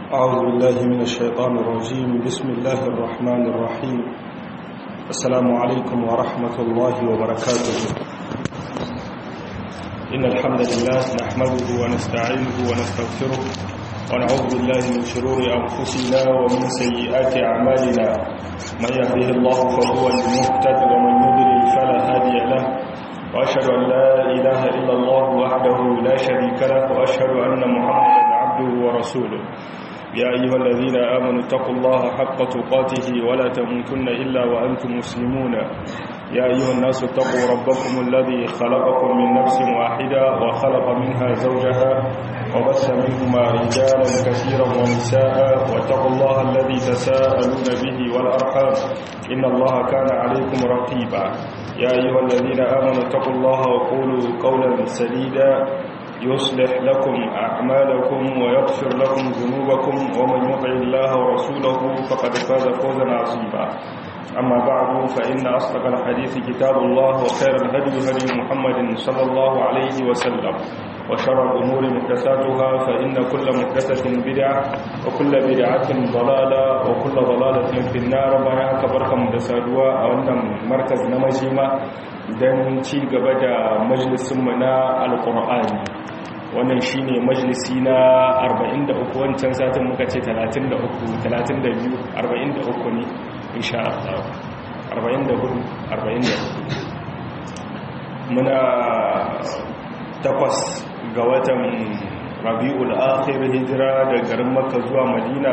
أعوذ بالله من الشيطان الرجيم بسم الله الرحمن الرحيم السلام عليكم ورحمة الله وبركاته إن الحمد لله نحمده ونستعينه ونستغفره ونعوذ بالله من شرور أنفسنا ومن سيئات أعمالنا من يهده الله فهو المهتد ومن يضلل فلا هادي له وأشهد أن لا إله إلا الله وحده لا شريك له وأشهد أن محمدا عبده ورسوله يا أيها الذين آمنوا اتقوا الله حق تقاته ولا تموتن إلا وأنتم مسلمون يا أيها الناس اتقوا ربكم الذي خلقكم من نفس واحدة وخلق منها زوجها وبث منهما رجالا كثيرا ونساء واتقوا الله الذي تساءلون به والأرحام إن الله كان عليكم رقيبا يا أيها الذين آمنوا اتقوا الله وقولوا قولا سديدا يصلح لكم أعمالكم ويغفر لكم ذنوبكم ومن يطع الله ورسوله فقد فاز فوزا عظيما أما بعد فإن أصدق الحديث كتاب الله وخير الهدي هدي محمد صلى الله عليه وسلم وشر الأمور محدثاتها فإن كل محدثة بدعة وكل بدعة ضلالة وكل ضلالة في النار بياك بركة مدسادوا أو أن مركز نمجيمة don ci gaba da majalisunmu na alkur'ani wannan shi ne majalisi na 43 wancan satin muka ce 33 32 43 ne insha Allah 44 44 muna takwas ga watan rabi'ul akhir hijira da garin makka zuwa madina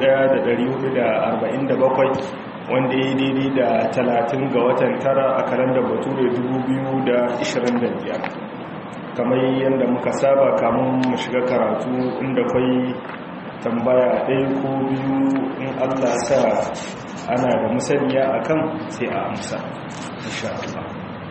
1447 wanda ya daidai da talatin ga watan tara a kalandar bature biyar. kamar yadda muka saba kamun mu shiga karatu inda kwai tambaya ɗaya ko biyu in allah sa ana da musaniya a kan sai a amsa insha Allah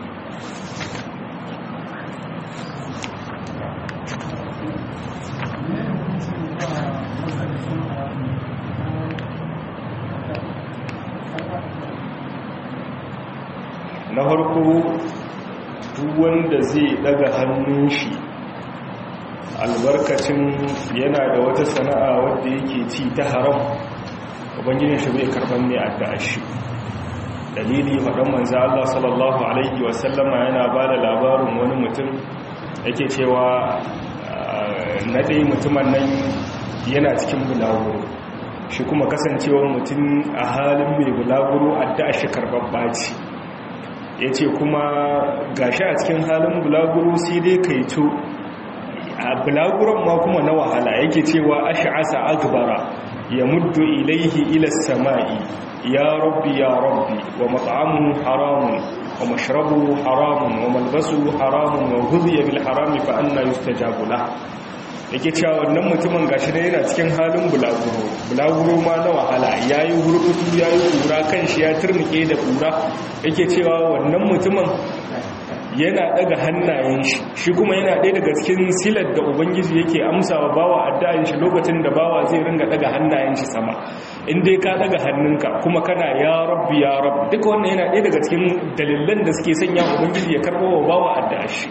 na farko duk wanda zai daga hannun shi albarkacin yana da wata sana'a wadda yake ci ta haram ubangijin shi bai karban ne addu'a shi dalili faɗan manzo Allah sallallahu alaihi wasallama yana ba da labarin wani mutum yake cewa na ɗaya mutumin nan yana cikin bulaguro shi kuma kasancewar mutum a halin mai bulaguro addu'a shi karɓar baci ya ce kuma gashi a cikin halin bulaguro sai dai kai to a bulaguron ma kuma na wahala yake cewa ash'asa agbara ya muddu ilaihi ila samai ya rabbi ya rabbi wa mat'amuhu haramun wa mashrabuhu haramun wa malbasuhu haramun wa ghudhiya bil harami fa anna yustajabu lahu yake cewa wannan mutumin gashi da yana cikin halin bulaguro bulaguro ma na wahala yayi hurkutu yayi kura kanshi ya turnike da kura yake cewa wannan mutumin yana daga hannayen shi shi kuma yana ɗaya daga cikin silar da ubangiji yake amsawa bawa addu'an shi lokacin da bawa zai ringa daga hannayen shi sama in dai ka daga hannunka kuma kana ya rabbi ya rabb duka wannan yana ɗaya daga cikin dalilan da suke sanya ubangiji ya karɓo wa bawa addu'a shi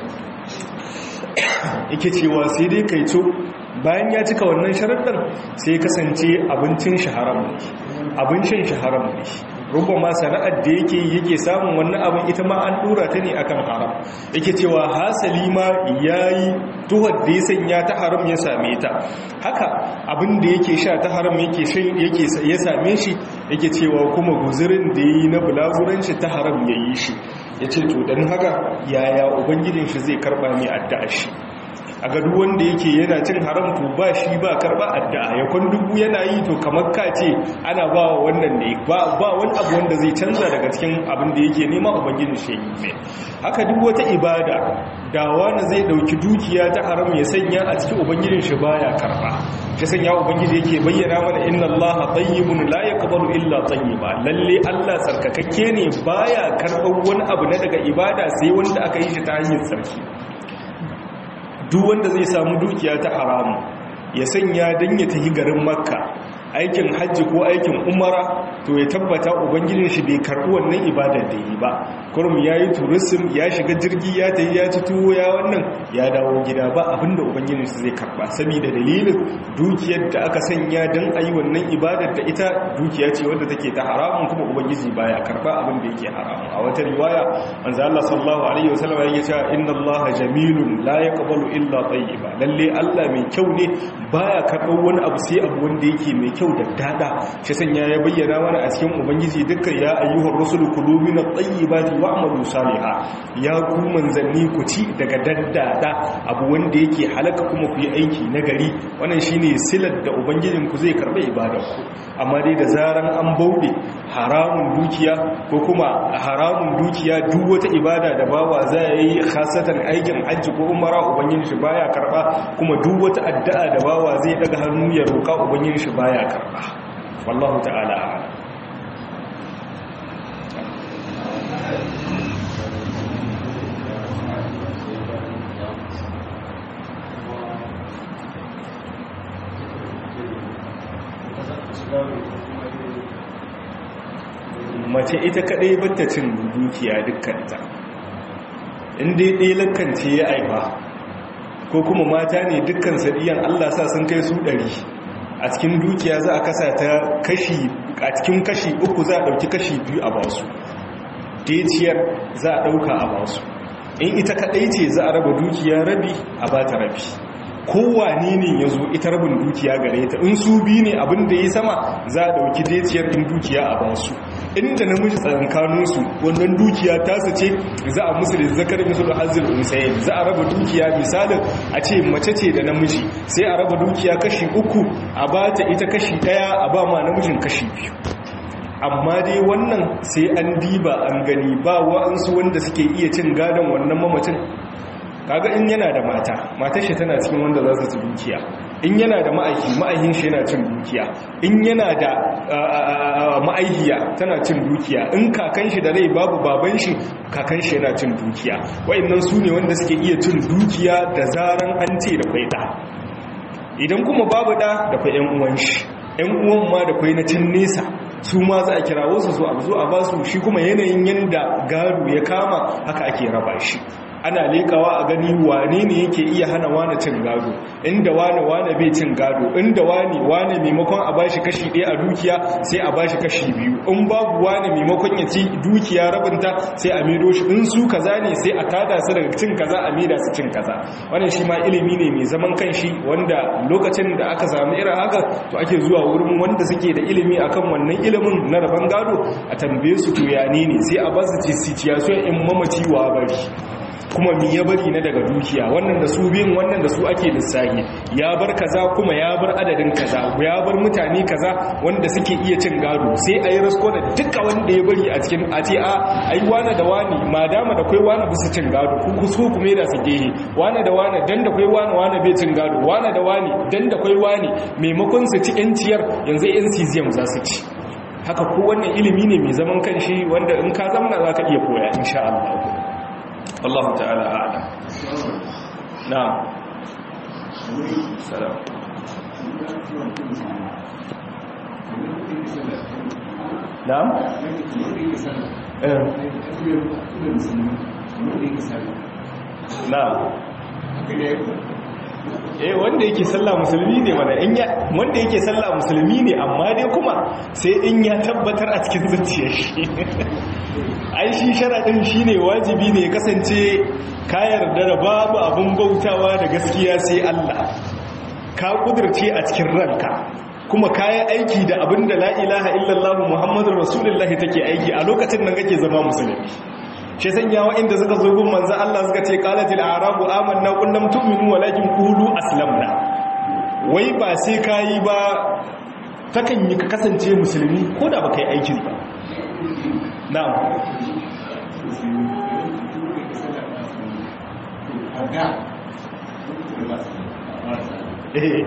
yake cewa sai dai kai co bayan ya cika wannan sharaɗar sai kasance abincin shi haram ne abincin shi haram ne rubba ma sana'ar da yake yake samun wannan abin ita ma an dora ta ne akan haram yake cewa hasali ma yayi tuhar da ya sanya ta haram ya same ta haka abin da yake sha ta haram yake shan yake ya same shi yake cewa kuma guzurin da yayi na bulaguran shi ta haram yayi shi yace to dan haka yaya ubangijin shi zai karba mai addu'a shi a ga duk wanda yake yana cin haram to ba shi ba karba addu'a ya kun dubu yana yi to kamar ka ce ana ba wa wannan ne ba ba wani abu wanda zai canza daga cikin abin da yake nema ubangiji shi ne haka duk wata ibada da wani zai dauki dukiya ta haram ya sanya a cikin ubangijin shi baya karba shi sanya ubangiji yake bayyana mana inna allaha tayyibun la yaqbalu illa tayyiba lalle Allah tsarkakakke ne baya karɓar wani abu na daga ibada sai wanda aka yi shi ta hanyar tsarki duk wanda zai samu dukiya ta haramu ya sanya don ya tafi garin makka aikin hajji ko aikin umara to ya tabbata ubangijin shi bai karɓi wannan ibadar da yi ba kurum ya yi turisim ya shiga jirgi ya ta yi ya ci tuwo ya wannan ya dawo gida ba abinda ubangijin shi zai karɓa saboda dalilin dukiyar da aka sanya don a yi wannan ibadar da ita dukiya ce wadda take ta haramun kuma ubangiji baya karɓa abin da yake haramun a wata riwaya manzo Allah sallallahu alaihi wasallam ya ce inna Allah jamilun la yaqbalu illa tayyiba lalle Allah mai kyau ne baya karɓar wani abu sai abu wanda yake mai kyau da dada shi sanya ya bayyana mana a cikin ubangiji dukkan ya ayyuhar rusulu kulu min at-tayyibati wa'malu salihan ya ku manzanni ku ci daga daddada abu wanda yake halaka kuma ku yi aiki na gari wannan shine silar da ubangijin ku zai karɓa ibadar ku amma dai da zaran an bauɗe haramun dukiya ko kuma haramun dukiya duk wata ibada da bawa za ya yi khasatan aikin hajji ko umara ubangijin shi baya karɓa kuma duk wata addu'a da bawa zai daga hannu ya roƙa ubangijin shi baya karɓa wallahu ta'ala a'lam mace ita kadai bata cin dukiya dukkanta inda ɗaya lakance ya aiba ko kuma mata ne dukkan sadiyan Allah sa sun kai su ɗari a cikin dukiya za a kasa ta kashi a cikin kashi uku za a ɗauki kashi biyu a basu deciyar za a ɗauka a basu in ita kadai ce za a raba dukiya rabi a ba ta rabi kowane ne ya zo ita rabin dukiya gare ta in su bi ne abin da ya sama za a ɗauki deciyar ɗin dukiya a basu inda namiji tsakankaninsu wannan dukiya tasu ce za a musu da zakar musu da hazil unsayin za a raba dukiya misalin a ce mace ce da namiji sai a raba dukiya kashi uku a ba ta ita kashi ɗaya a ba ma namijin kashi biyu amma dai wannan sai an diba an gani ba wa'ansu wanda suke iya cin gadon wannan mamacin kaga in yana da mata matar shi tana cikin wanda za su ci dukiya in yana da ma'aiki ma'aikin shi yana cin dukiya in yana da ma'aikiya tana cin dukiya in kakan shi da rai babu baban shi kakan shi yana cin dukiya wa'annan su ne wanda suke iya cin dukiya da zaran an ce da kwai da idan kuma babu da da kwai yan uwan shi yan uwan ma da kwai na cin nesa su ma za a kirawo su a zo a basu shi kuma yanayin yanda gado ya kama haka ake raba shi ana lekawa a gani wane ne yake iya hana wane cin gado inda wane wane bai cin gado inda wane wane maimakon a bashi kashi ɗaya a dukiya sai a bashi kashi biyu in babu wane maimakon ya ci dukiya rabinta sai a maido shi in su kaza ne sai a tada su daga cin kaza a maida su cin kaza wannan shi ma ilimi ne mai zaman kanshi wanda lokacin da aka samu irin haka to ake zuwa wurin wanda suke da ilimi akan wannan ilimin na rabon gado a tambaye su to ya ne sai a basu situation in mamaci wa bari kuma mi ya bari na daga dukiya wannan da su biyun wannan da su ake lissahi ya bar kaza kuma ya bar adadin kaza ya bar mutane kaza wanda suke iya cin gado sai a yi rasko da duka wanda ya bari a cikin a ce a ai wane da wani madama da kai wani bisa cin gado ku ku so kuma da su gehe wane da wane dan da kai wani wani bai cin gado wane da wani dan da kai wani maimakon su ci yanciyar yanzu yan cesium za su ci haka ko wannan ilimi ne mai zaman kanshi wanda in ka zamana za ka iya koya insha Allah الله تعالى أعلم نعم سلام نعم نعم eh wanda yake sallah musulmi ne mana in ya wanda yake sallah musulmi ne amma dai kuma sai in ya tabbatar a cikin zuciyar shi ai shi sharadin shine wajibi ne kasance ka yarda da babu abun bautawa da gaskiya sai Allah ka kudurce a cikin ranka kuma kayan aiki da abin da la ilaha illallah muhammadur rasulullah take aiki a lokacin nan kake zama musulmi shi sanya wa'inda suka zo gun manzan Allah suka ce qalatil a'rabu amanna qul lam tu'minu walakin qulu aslamna wai ba sai kayi ba takan yi ka kasance musulmi ko da baka yi aikin ba na'am eh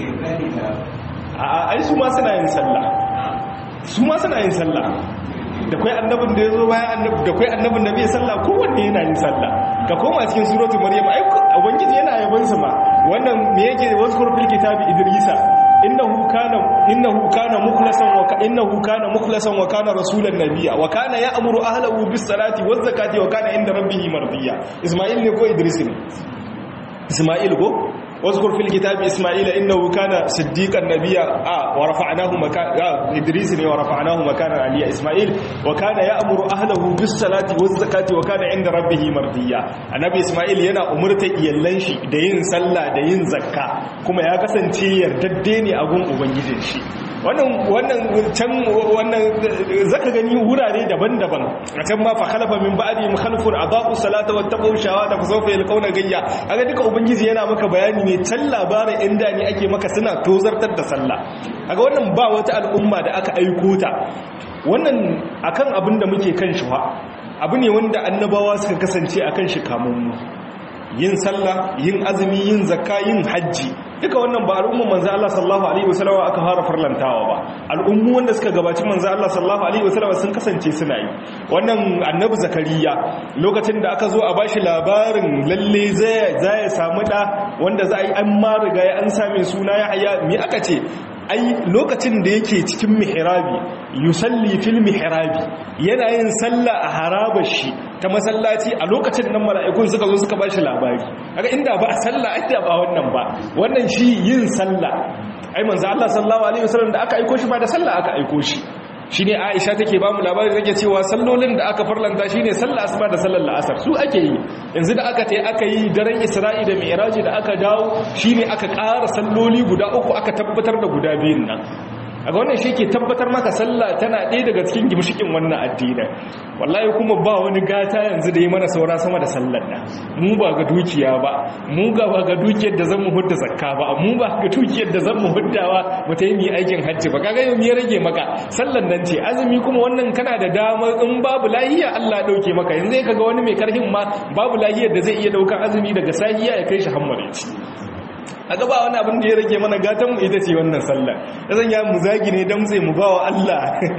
a ai su ma suna yin sallah su ma suna yin sallah da kai annabin da yazo bayan annabi da kai annabin da bai sallah kowanne yana yin sallah ka koma cikin suratul maryam ai ubangiji yana yabon su ma wannan me yake wazkur fil kitabi idrisa innahu kana innahu kana mukhlasan wa innahu kana mukhlasan wa kana rasulan nabiyya wa kana ya'muru ahlahu bis salati waz zakati wa kana inda rabbih mardiya isma'il ne ko idris ne isma'il ko واذكر في الكتاب إسماعيل إنه كان صديقا نبيا آه ورفعناه مكان آه إدريس ورفعناه مكانا عليا إسماعيل وكان يأمر أهله بالصلاة والزكاة وكان عند ربه مرضيا النبي إسماعيل ينا أمرت يلنشي دين صلى دين زكاة كما يا kasance yardadde ne a gun ubangijin shi wannan wannan can wannan zaka gani wurare daban-daban a can ma fa khalafa min ba'di mukhalifun adaa'u salata wattaqu shawata fa sawfa yalqawna gayya kaga duka ubangiji yana maka bayani ne can labarin inda ne ake maka suna tozartar da sallah kaga wannan ba wata al'umma da aka aiko ta wannan akan abin da muke kan shi abu ne wanda annabawa suka kasance akan shi kamun mu yin sallah yin azumi yin zakka yin hajji duka wannan ba al'umman manzo Allah sallallahu alaihi wasallam aka fara farlantawa ba al'ummu wanda suka gabaci manzo Allah sallallahu alaihi wasallam sun kasance suna yi wannan annabi zakariya lokacin da aka zo a bashi labarin lalle zai zai samu da wanda za a yi an ma riga ya an same suna ya haya me aka ce ai lokacin da yake cikin mihrabi yusalli fil mihrabi yana yin sallah a harabar shi ta masallaci a lokacin nan mala'ikun suka zo suka bashi labari kaga inda ba a sallah ake ba wannan ba wannan shi yin sallah ai manzo Allah sallallahu alaihi wasallam da aka aiko shi ba da sallah aka aiko shi shine Aisha take ba mu labari take cewa sallolin da aka farlanta shine sallar asuba da sallar la'asar su ake yi yanzu da aka tai aka yi daren Isra'i da Mi'raj da aka dawo shine aka ƙara salloli guda uku aka tabbatar da guda biyun nan a ga wannan shi ke tabbatar maka sallah tana ɗaya daga cikin gimshikin wannan addinin wallahi kuma ba wani gata yanzu da yi mana saura sama da sallar da mu ba ga dukiya ba mu ga ba ga dukiyar da zan mu hudda zakka ba mu ba ga dukiyar da zan mu huddawa mu ta yi aikin hajji ba kaga yau ya rage maka sallar nan ce azumi kuma wannan kana da dama in babu lahiya Allah ya dauke maka yanzu kaga wani mai karhin ma babu lahiyar da zai iya daukar azumi daga sahiya ya kai shi hammare a gaba wani abin da ya rage mana gatan mu ita ce wannan sallah da zan ya mu zagi ne don sai mu ba wa Allah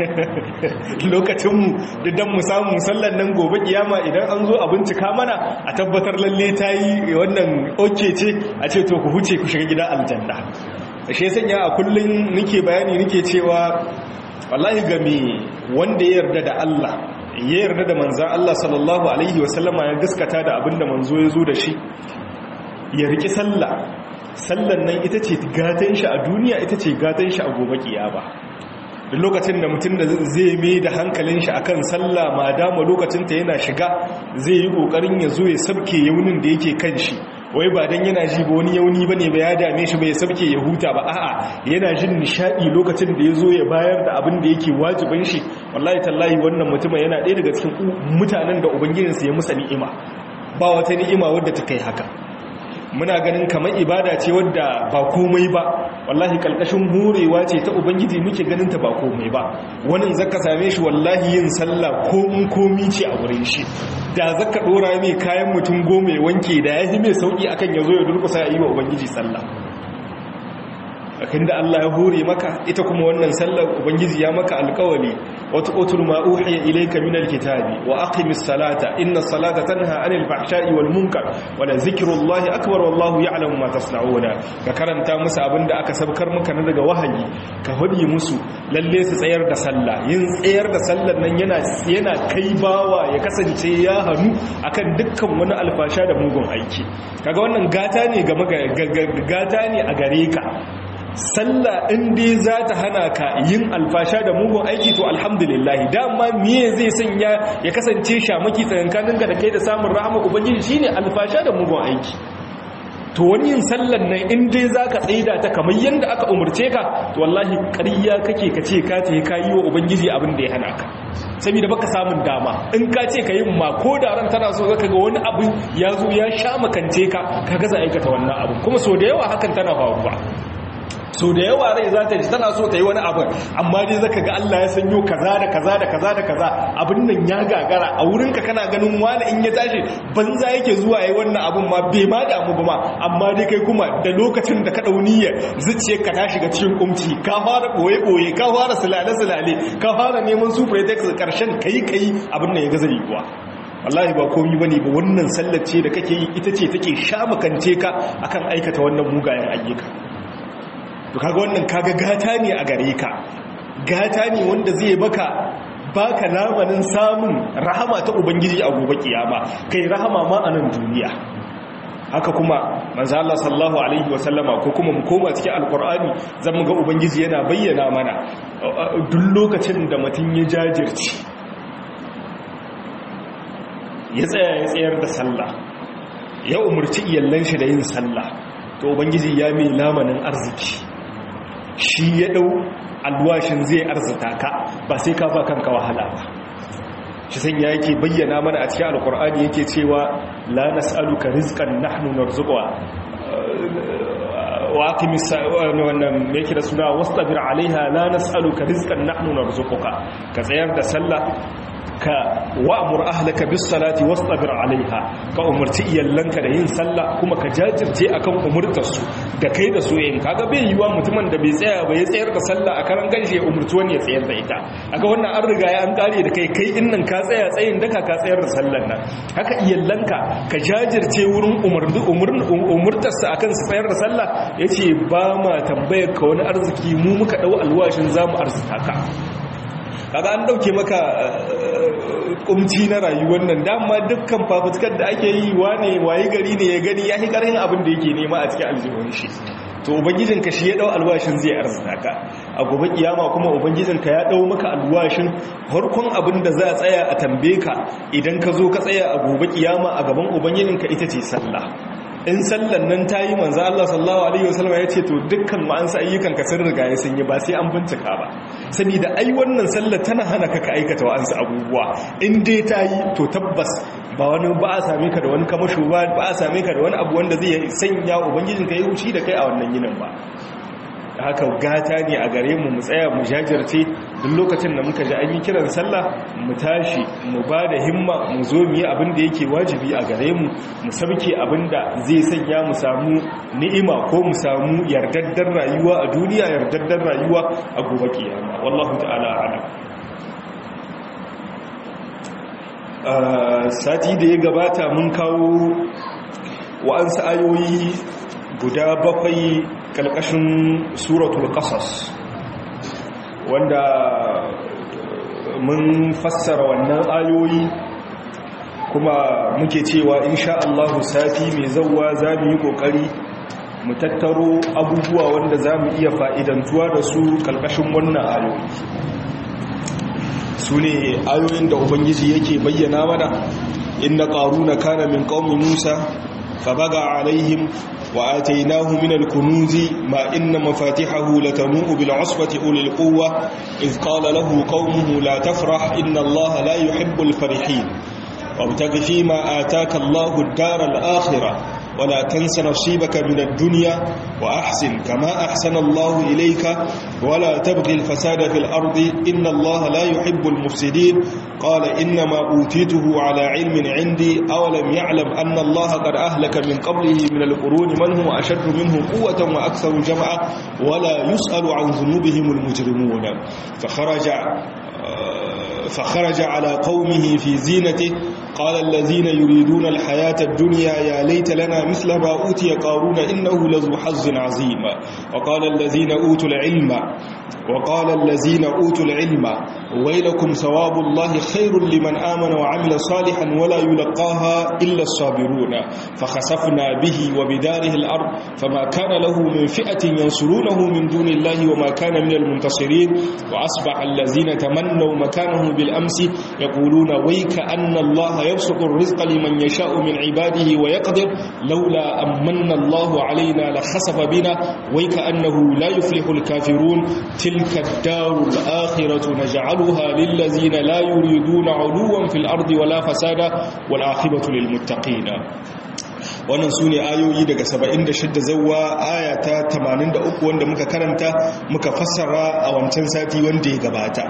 lokacinmu da don mu samu sallan nan gobe kiyama idan an zo a bincika mana a tabbatar lalle ta yi wannan oke ce a ce to ku huce ku shiga gida aljanna shi sanya a kullum nake bayani nake cewa wallahi game wanda ya yarda da Allah ya yarda da manzan Allah sallallahu alaihi wasallama ya gaskata da abinda manzo ya zo da shi ya riki sallah sallan nan ita ce gatan shi a duniya ita ce gatan shi a gobe kiyama duk lokacin da mutum da zai mai da hankalin shi akan sallah ma dama lokacin ta yana shiga zai yi kokarin ya zo ya sabke yaunin da yake kan shi wai ba dan yana ji ba wani yauni bane ba ya dame shi ba ya sabke ya huta ba a'a yana jin nishadi lokacin da ya zo ya bayar da abin da yake wajibin shi wallahi tallahi wannan mutumin yana ɗaya daga cikin mutanen da ubangijinsa ya musa ni'ima ba wata ni'ima wadda ta kai haka muna ganin kamar ibada ce wadda ba komai ba wallahi kalkashin morewa ce ta ubangiji muke ganin ta ba komai ba wani zaka same shi wallahi yin sallah komun komi ce a wurin shi da zaka dora mai kayan mutum goma ya wanke da ya mai sauki akan ya zo ya durkusa ya yi wa ubangiji sallah akan da Allah ya hore maka ita kuma wannan sallar ubangiji ya maka alkawali wata otul ma uhiya ilayka min alkitabi wa aqimis salata inna salata tanha anil fahsha'i wal munkar wa la zikrullahi akbar wallahu ya'lamu ma tasna'una ka karanta musu abinda aka sabkar maka na daga wahayi ka hudi musu lalle su tsayar da sallah yin tsayar da sallar nan yana yana kai bawa ya kasance ya hanu akan dukkan wani alfasha da mugun aiki kaga wannan gata ne ga gata ne a gare ka sallah in dai za ta hana ka yin alfasha da mugun aiki to alhamdulillah dama miye zai sanya ya kasance shamaki tsakankanin ka da kai da samun rahama ubangiji shine alfasha da mugun aiki to wani yin sallan nan in dai za ka tsaida ta kamar yadda aka umarce ka to wallahi ƙarya kake ka ce ka ce ka yi wa ubangiji abin da ya hana ka saboda baka samun dama in ka ce ka yi ma ko da ran tana so zaka ga wani abu ya zo ya sha makance ka ka gaza aikata wannan abu kuma so da yawa hakan tana faruwa so da yawa rai za ta ji tana so ta yi wani abu amma dai zaka ga Allah ya sanyo kaza da kaza da kaza da kaza abin nan ya gagara a wurinka kana ganin wani in ya tashi banza yake zuwa yayi wannan abun ma bai ma damu ba ma amma dai kai kuma da lokacin da ka dau niyyar zuciyarka ta shiga cikin kumci ka fara boye boye ka fara sulale sulale ka fara neman su pretext karshen kai kai abin nan ya gaza kuwa wallahi ba komi bane ba wannan sallar ce da kake yi ita ce take shamakance ka akan aikata wannan mugayen ayyuka to kaga wannan kaga gata ne a gare ka gata ne wanda zai baka baka lamarin samun rahama ta ubangiji a gobe kiyama kai rahama ma a nan duniya haka kuma manzo Allah sallallahu alaihi wa sallama ko kuma mu koma cikin alqur'ani zan ga ubangiji yana bayyana mana duk lokacin da mutun ya jajirce ya tsaya ya tsayar da sallah ya umurci iyallan shi da yin sallah to ubangiji ya mai lamanin arziki shi ya dau alwashin zai arzita ka ba sai ka ba kanka wahala ba shi san ya yake bayyana mana a cikin alkur'ani yake cewa la nas'aluka rizqan nahnu narzuquka wa aqimis wannan me yake da suna wastabir alaiha la nas'aluka rizqan nahnu narzuquka ka tsayar da sallah ka wa'mur ahlaka bis salati wastabir alaiha ka umarci iyallanka da yin sallah kuma ka jajirce akan umurtar su da kai da su yin kaga bai yiwa mutumin da bai tsaya ba ya tsayar da sallah a karan ganshi ya umurci wani ya tsayar da ita kaga wannan an riga ya an kare da kai kai innan ka tsaya tsayin daka ka tsayar da sallan nan haka iyallanka ka jajirce wurin umurdu umurtar su akan su tsayar da sallah yace ba ma tambayar ka wani arziki mu muka dau alwashin zamu arzuta ka kaga an dauke maka kumci na rayuwar nan dama dukkan fafutukar da ake yi wane wayi gari ne ya gani ya fi karhin abin da yake nema a cikin aljihun shi to ubangijinka shi ya dau alwashin zai arzuta ka a gobe kiyama kuma ubangijinka ya dau maka alwashin farkon abin da za a tsaya a tambaye ka idan ka zo ka tsaya a gobe kiyama a gaban ubangijinka ita ce sallah in sallan nan ta yi manzo Allah sallallahu alaihi wasallam ya ce to dukkan ma'ansa ayyukan ka sun riga ya sun yi ba sai an bincika ba saboda ai wannan sallar tana hana ka ka aikata wa'ansu abubuwa in dai ta yi to tabbas ba wani ba a same ka da wani kamasho ba ba a same ka da wani abu wanda zai sanya ubangijin ka yi huci da kai a wannan yinin ba haka gata ne a gare mu mu tsaya mu jajirce duk lokacin da muka ji an yi kiran sallah mu tashi mu ba da himma mu zo mu yi abin da yake wajibi a gare mu mu sabke abin da zai sanya mu samu ni'ima ko mu samu yardaddar rayuwa a duniya yardaddar rayuwa a gobe kiyama wallahu ta'ala a'lam sati da ya gabata mun kawo wa'ansu ayoyi guda bakwai kalkashin suratul qasas wanda mun fassara wannan ayoyi kuma muke cewa insha Allah sati mai zawwa zamu yi kokari mu tattaro abubuwa wanda zamu iya fa'idantuwa da su kalkashin wannan ayoyi sune ayoyin da ubangiji yake bayyana mana inna qaruna kana min qaumi musa fabaga alaihim وآتيناه من الكنوز ما إن مفاتحه لتنوء بالعصبة أولي القوة إذ قال له قومه لا تفرح إن الله لا يحب الفرحين وابتغ فيما آتاك الله الدار الآخرة ولا تنس نصيبك من الدنيا وأحسن كما أحسن الله إليك ولا تبغي الفساد في الأرض إن الله لا يحب المفسدين قال إنما أوتيته على علم عندي أولم يعلم أن الله قد أهلك من قبله من القرون من هو أشد منه قوة وأكثر جمعا ولا يسأل عن ذنوبهم المجرمون فخرج فخرج على قومه في زينته قال الذين يريدون الحياة الدنيا يا ليت لنا مثل ما أوتي قارون إنه لذو حظ عظيم وقال الذين أوتوا العلم وقال الذين أوتوا العلم ويلكم ثواب الله خير لمن آمن وعمل صالحا ولا يلقاها إلا الصابرون فخسفنا به وبداره الأرض فما كان له من فئة ينصرونه من دون الله وما كان من المنتصرين وأصبح الذين تمنوا مكانه بالأمس يقولون ويك أن الله يبسط الرزق لمن يشاء من عباده ويقدر لولا أمن الله علينا لخسف بنا ويك أنه لا يفلح الكافرون تلك الدار الآخرة نجعلها للذين لا يريدون علوا في الأرض ولا فسادا والعاقبة للمتقين wannan su ne ayoyi daga 76 zawwa aya ta 83 wanda muka karanta muka fassara a wancan sati wanda ya gabata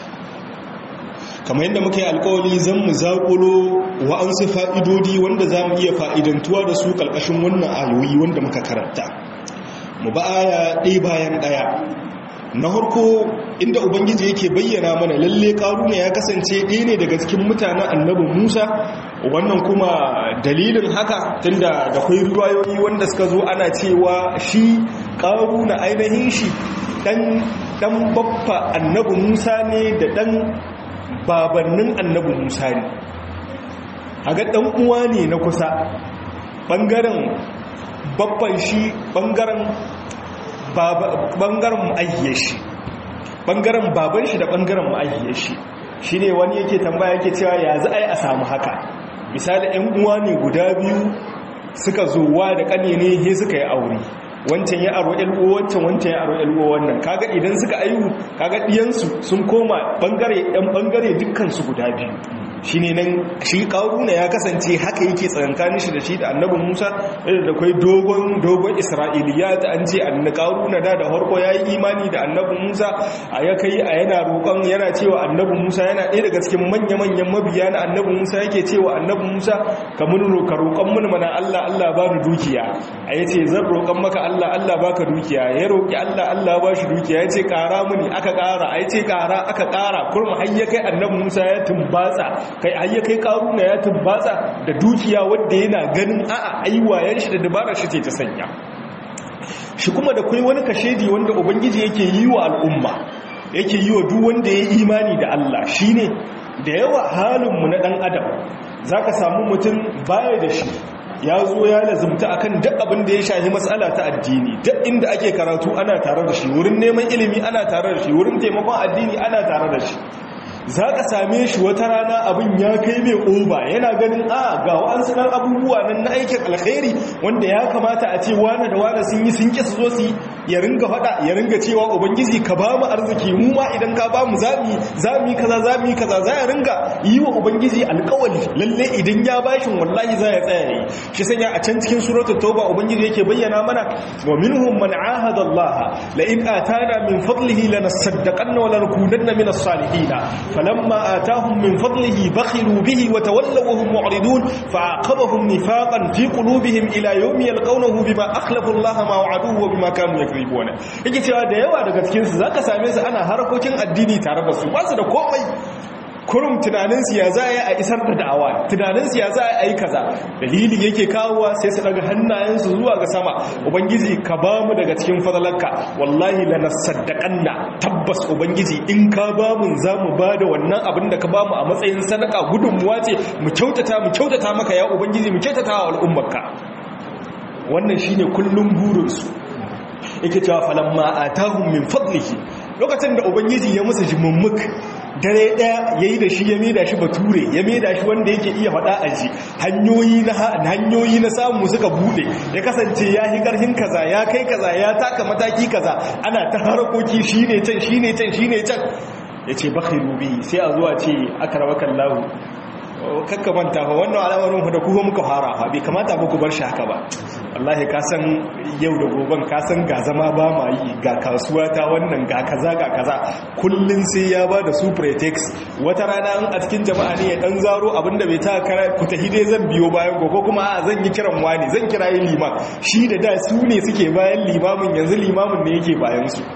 kamar yadda muka yi alkawali zan mu zaƙulo wa'ansu fa'idodi wanda za mu iya fa'idantuwa da su ƙarƙashin wannan ayoyi wanda muka karanta mu ba aya ɗaya bayan ɗaya na harko inda ubangiji yake bayyana mana lalle ƙaruna ya kasance ɗaya ne daga cikin mutanen annabin musa wannan kuma dalilin haka tunda da kwai ruwayoyi wanda suka zo ana cewa shi ƙaruna ainihin shi ɗan babba annabin musa ne da ɗan babannin annabi musa ne haga ɗan uwa ne na kusa ɓangaren babban shi ɓangaren ma'ayyar shi ɓangaren baban shi da ɓangaren ma'ayyar shi shi ne wani yake tambaya yake cewa ya za a yi a samu haka misali ‘yan uwa ne guda biyu suka zuwa da ƙane ne he suka yi aure wancan ya aro LO wancan wancan ya aro LO wannan kaga idan suka ayu kaga diyansu sun koma bangare ɗan bangare dukkan su guda biyu shine nan shi karuna ya kasance haka yake tsakankanin shi da shi da annabi Musa da kai dogon dogon Isra'iliyat an ce annabi karuna da da harko yayi imani da annabi Musa a ya kai a yana roƙon yana cewa annabi Musa yana ɗaya daga cikin manya-manyan mabiya na annabi Musa yake cewa annabi Musa ka mun roƙa roƙon mun mana Allah Allah ba ni dukiya a yace zan roƙon maka Allah Allah baka dukiya ya roƙi Allah Allah ba shi dukiya yace ƙara muni aka ƙara a yace ƙara aka ƙara kurma har ya kai annabi Musa ya tumbatsa kai har ya kai karuna ya tumbatsa da dukiya wanda yana ganin a'a aiwayen shi da dabarar shi ce ta sanya shi kuma da kai wani kashedi wanda ubangiji yake yi wa al'umma yake yi wa duk wanda ya imani da Allah shine da yawa halinmu na dan adam zaka samu mutum baya da shi ya zo ya lazumta akan duk abin da ya shahi matsala ta addini duk inda ake karatu ana tare da shi wurin neman ilimi ana tare da shi wurin taimakon addini ana tare da shi za ka same shi wata rana abin ya kai mai oba yana ganin a ga wa'ansu ɗan abubuwa nan na aikin alkhairi wanda ya kamata a ce wane da wane sun yi sun kisa zo su ya ringa faɗa ya ringa cewa ubangiji ka ba mu arziki mu ma idan ka ba mu zami zami kaza zami kaza za ya ringa yi wa ubangiji alkawali lalle idan ya bashin wallahi za ya tsaya yi shi sanya a can cikin suratul tauba ubangiji yake bayyana mana wa minhum man ahada allaha la in atana min fadlihi lanasaddaqanna wa lanakunanna min as-salihin فلما آتاهم من فضله بخلوا به وتولوا وهم معرضون فعاقبهم نفاقا في قلوبهم إلى يوم يلقونه بما أخلفوا الله ما وعدوه وبما كانوا يكذبون yake cewa da yawa daga cikin su zaka same su ana harkokin addini tare da su ba su da komai kurum tunanin su ya za a isar da da'awa tunanin su ya za a yi kaza dalili yake kawowa sai su daga hannayen su zuwa ga sama ubangiji ka ba mu daga cikin fadalarka wallahi lanasaddaqanna tabbas ubangiji in ka ba mu za mu ba da wannan abin da ka ba mu a matsayin sadaka gudunmuwa ce mu kyautata mu kyautata maka ya ubangiji mu kyautata wa al'ummarka wannan shine kullum burinsu yake cewa falamma atahum min fadlihi lokacin da ubangiji ya musu jimummuk dare daya yayi da shi ya maida shi bature ya maida shi wanda yake iya faɗa a ji hanyoyi na hanyoyi na samu suka bude ya kasance ya yi karhin kaza ya kai kaza ya taka mataki kaza ana ta harkoki shine can shine can shine can yace bakhiru bi sai a zuwa ce akramakallahu kakka manta fa wannan al'amarin ku da kuma muka fara fa bai kamata ba ku bar shi haka ba wallahi ka san yau da goben ka san ga zama ba ma yi ga kasuwa ta wannan ga kaza ga kaza kullun sai ya ba da su pretext wata rana a cikin jama'a ne ya dan zaro abinda bai ta kara ku tahi dai zan biyo bayan ko kuma a zan yi kiran wani zan kira yi liman shi da da su ne suke bayan limamin yanzu limamin ne yake bayan su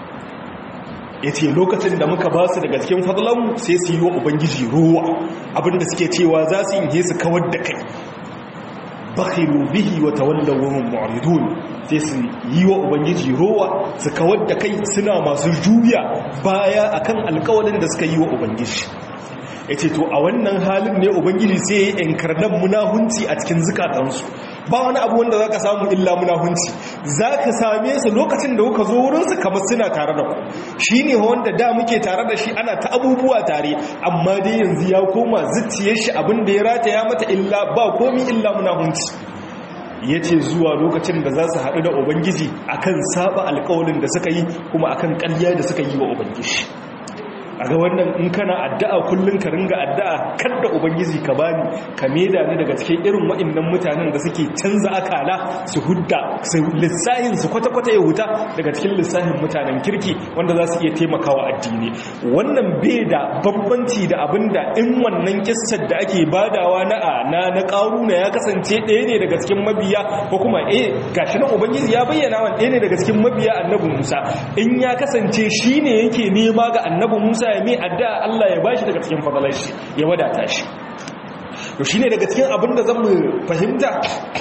ya ce lokacin da muka ba su daga cikin fadlanmu sai su yi wa ubangiji ruwa abinda suke cewa za su yi su kawar da kai bakhilu bihi wa tawallaw wa mu'ridun sai su yi wa ubangiji ruwa su kawar da kai suna masu juya baya akan alƙawarin da suka yi wa ubangiji yace to a wannan halin ne ubangiji sai ya inkarnan munahunci a cikin zukatansu ba wani abu wanda zaka samu illa munahunci zaka same su lokacin da kuka zo wurin su kamar suna tare da ku shine wanda da muke tare da shi ana ta abubuwa tare amma dai yanzu ya koma zuciyar shi abin da ya rataya mata illa ba komi illa munahunci yace zuwa lokacin da za su haɗu da ubangiji akan saba alƙawarin da suka yi kuma akan ƙarya da suka yi wa ubangiji a ga wannan in kana addu'a kullum ka ringa addu'a kada ubangiji ka bani ka meda ni daga cikin irin wa'annan mutanen da suke canza akala su hudda su lissahin su kwata-kwata ya huta daga cikin lissahin mutanen kirki wanda za su iya taimakawa addini wannan bai da bambanci da abinda in wannan kissar da ake badawa na na na karuna ya kasance ɗaya ne daga cikin mabiya ko kuma eh gashi nan ubangiji ya bayyana wa ɗaya ne daga cikin mabiya annabi Musa in ya kasance shine yake nema ga annabi Musa ya mai addu'a Allah ya bashi daga cikin fadalar shi ya wadata shi to shine daga cikin abin da zan mu fahimta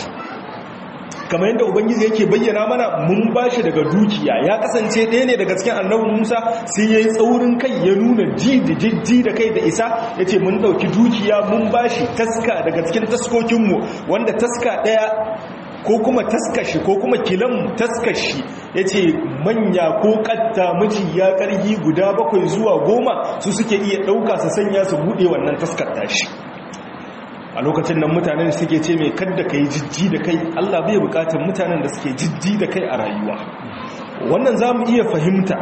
kamar yadda ubangiji yake bayyana mana mun bashi daga dukiya ya kasance ɗaya ne daga cikin annabi musa sai ya yi tsaurin kai ya nuna ji da jijji da kai da isa ya ce mun ɗauki dukiya mun bashi taska daga cikin taskokinmu wanda taska ɗaya ko kuma taskashi ko kuma kilan taskashi ya ce manya ko ƙatta miji ya ƙargi guda bakwai zuwa goma su suke iya ɗauka su sanya su buɗe wannan taskar tashi a lokacin nan mutanen suke ce mai kadda ka yi jijji da kai allah bai bukatar mutanen da suke jijji da kai a rayuwa wannan za mu iya fahimta